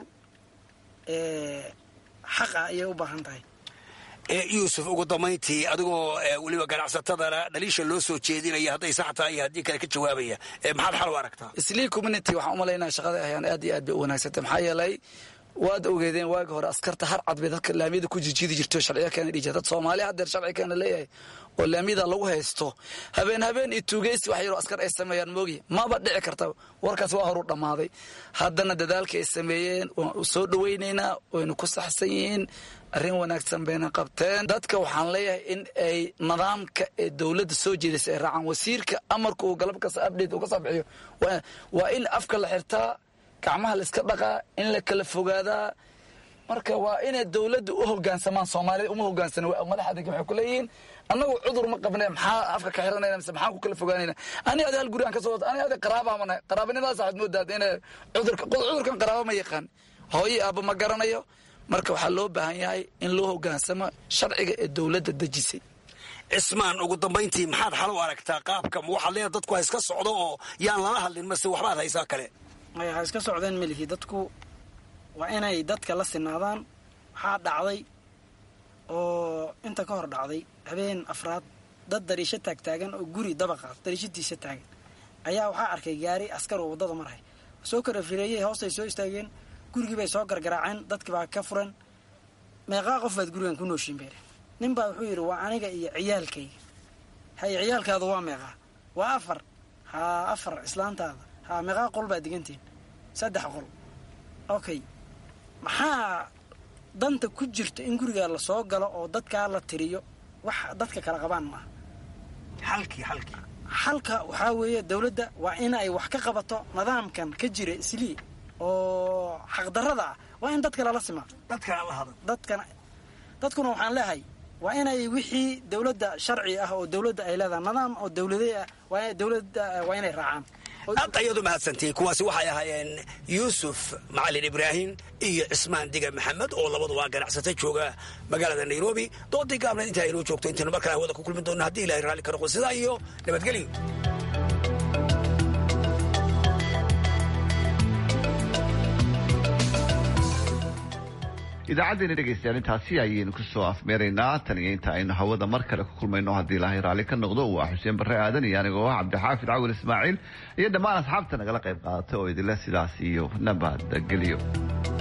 xaq ah ayay u baahan tahay yuusuf ugu dambayntii adigoo weliba ganacsatadana dhaliisha loo soo jeedinaya hadday sax tahay iyo haddii kale ka jawaabaya maxaad xal u aragtaa islii community waxaan u malaynaya shaqada ayaan aad iyo aad bay u wanaagsantay maxaa yeelay waad ogeedeen waagi hore askarta har cad bay dadka laamiyada ku jijiidi jirto sharciya keena dhiji dad soomaaliya haddeer sharci keena leeyahay oo laamiyada lagu haysto habeen habeen iyo tuugeysi wax yaroo askar ay sameeyaan moogi maba dhici karta warkaas waa horu dhammaaday haddana dadaalka ay sameeyeen waan soo dhawaynaynaa waynu ku saxsan yihiin arrin wanaagsan bayna qabteen dadka waxaan leeyahay in ay nidaamka ee dowladda soo jeedaysa ay raacaan wasiirka amarka uu galab kasta update uu ka soo bixiyo waa in afka la xirtaa gacmaha la iska dhaqaa in la kala fogaadaa marka waa inay dowladda u hogaansamaan soomaalida uma hogaansana madaxda waxay ku leeyihiin annagu cudur ma qabne maxaa afka ka xiranayna mise maxaan ku kala fogaanayna ani adi hal guri aan ka soo wata ani adi qaraabaa mana qaraabanimadaas waxaad moodaad inay cudurka cudurkan qaraaba ma yaqaan hooyo aabba ma garanayo marka waxaa loo baahan yahay in loo hogaansamo sharciga ee dowladda dejisay cismaan ugu dambayntii maxaad xal u aragtaa qaabka ma waxaad leedahay dadku ha iska socdo oo yaan lala hadlin mase waxbaad haysaa kale maya ha iska socdeen melihi dadku waa inay dadka la sinaadaan waxaa dhacday oo inta ka hor dhacday habeen afraad dad dariisho taagtaagan oo guri dabaqaas dariishadiisa taagan ayaa waxaa arkay gaari askar oo waddada marhay soo kala fireeyey hoostay soo istaageen gurigii bay soo gargaraaceen dadkii baa ka furan meeqaa qof baad gurigan ku nooshiin beere nin baa wuxuu yidhi waa aniga iyo ciyaalkayga haye ciyaalkaadu waa meeqaa waa afar haa afar islaantaada haa meeqaa qol baad digantihin saddex qol okay maxaa danta ku jirta in gurigaa la soo galo oo dadkaa la tiriyo wax dadka kala qabaan maaha xalkii xalkii xalka waxaa weeye dowladda waa in ay wax ka qabato nidaamkan ka jira islii oo xaqdarrada ah waa in dadka lala simaa dadkana la hado dadkana dadkuna waxaan leehay waa inay wixii dowladda sharci ah oo dowladda ay leedahay nidaam oo dowladey ah waa dowladda waa inay raacaan aad ayaad u mahadsantihiin kuwaasi waxay ahaayeen yuusuf macalin ibraahim iyo cismaan diga maxamed oo labaduba ganacsata jooga magaalada nairobi doodii gaabneed intaa inoo joogto intaynu mar kale hawada ku kulmi doonno haddii ilahay raalli ka noqo sidaa iyo nabadgelyo idaacaddeena dhegaystayaal intaasi ayaynu kusoo afmeeraynaa tan iyo inta aynu hawada mar kale ku kulmayno haddii ilaahay raalli ka noqdo waa xuseen barre aadan iyo anigoo ah cabdixaafid cawil ismaaciil iyo dhammaan asxaabta nagala qayb qaadata oo idinle sidaas iyo nabadgelyo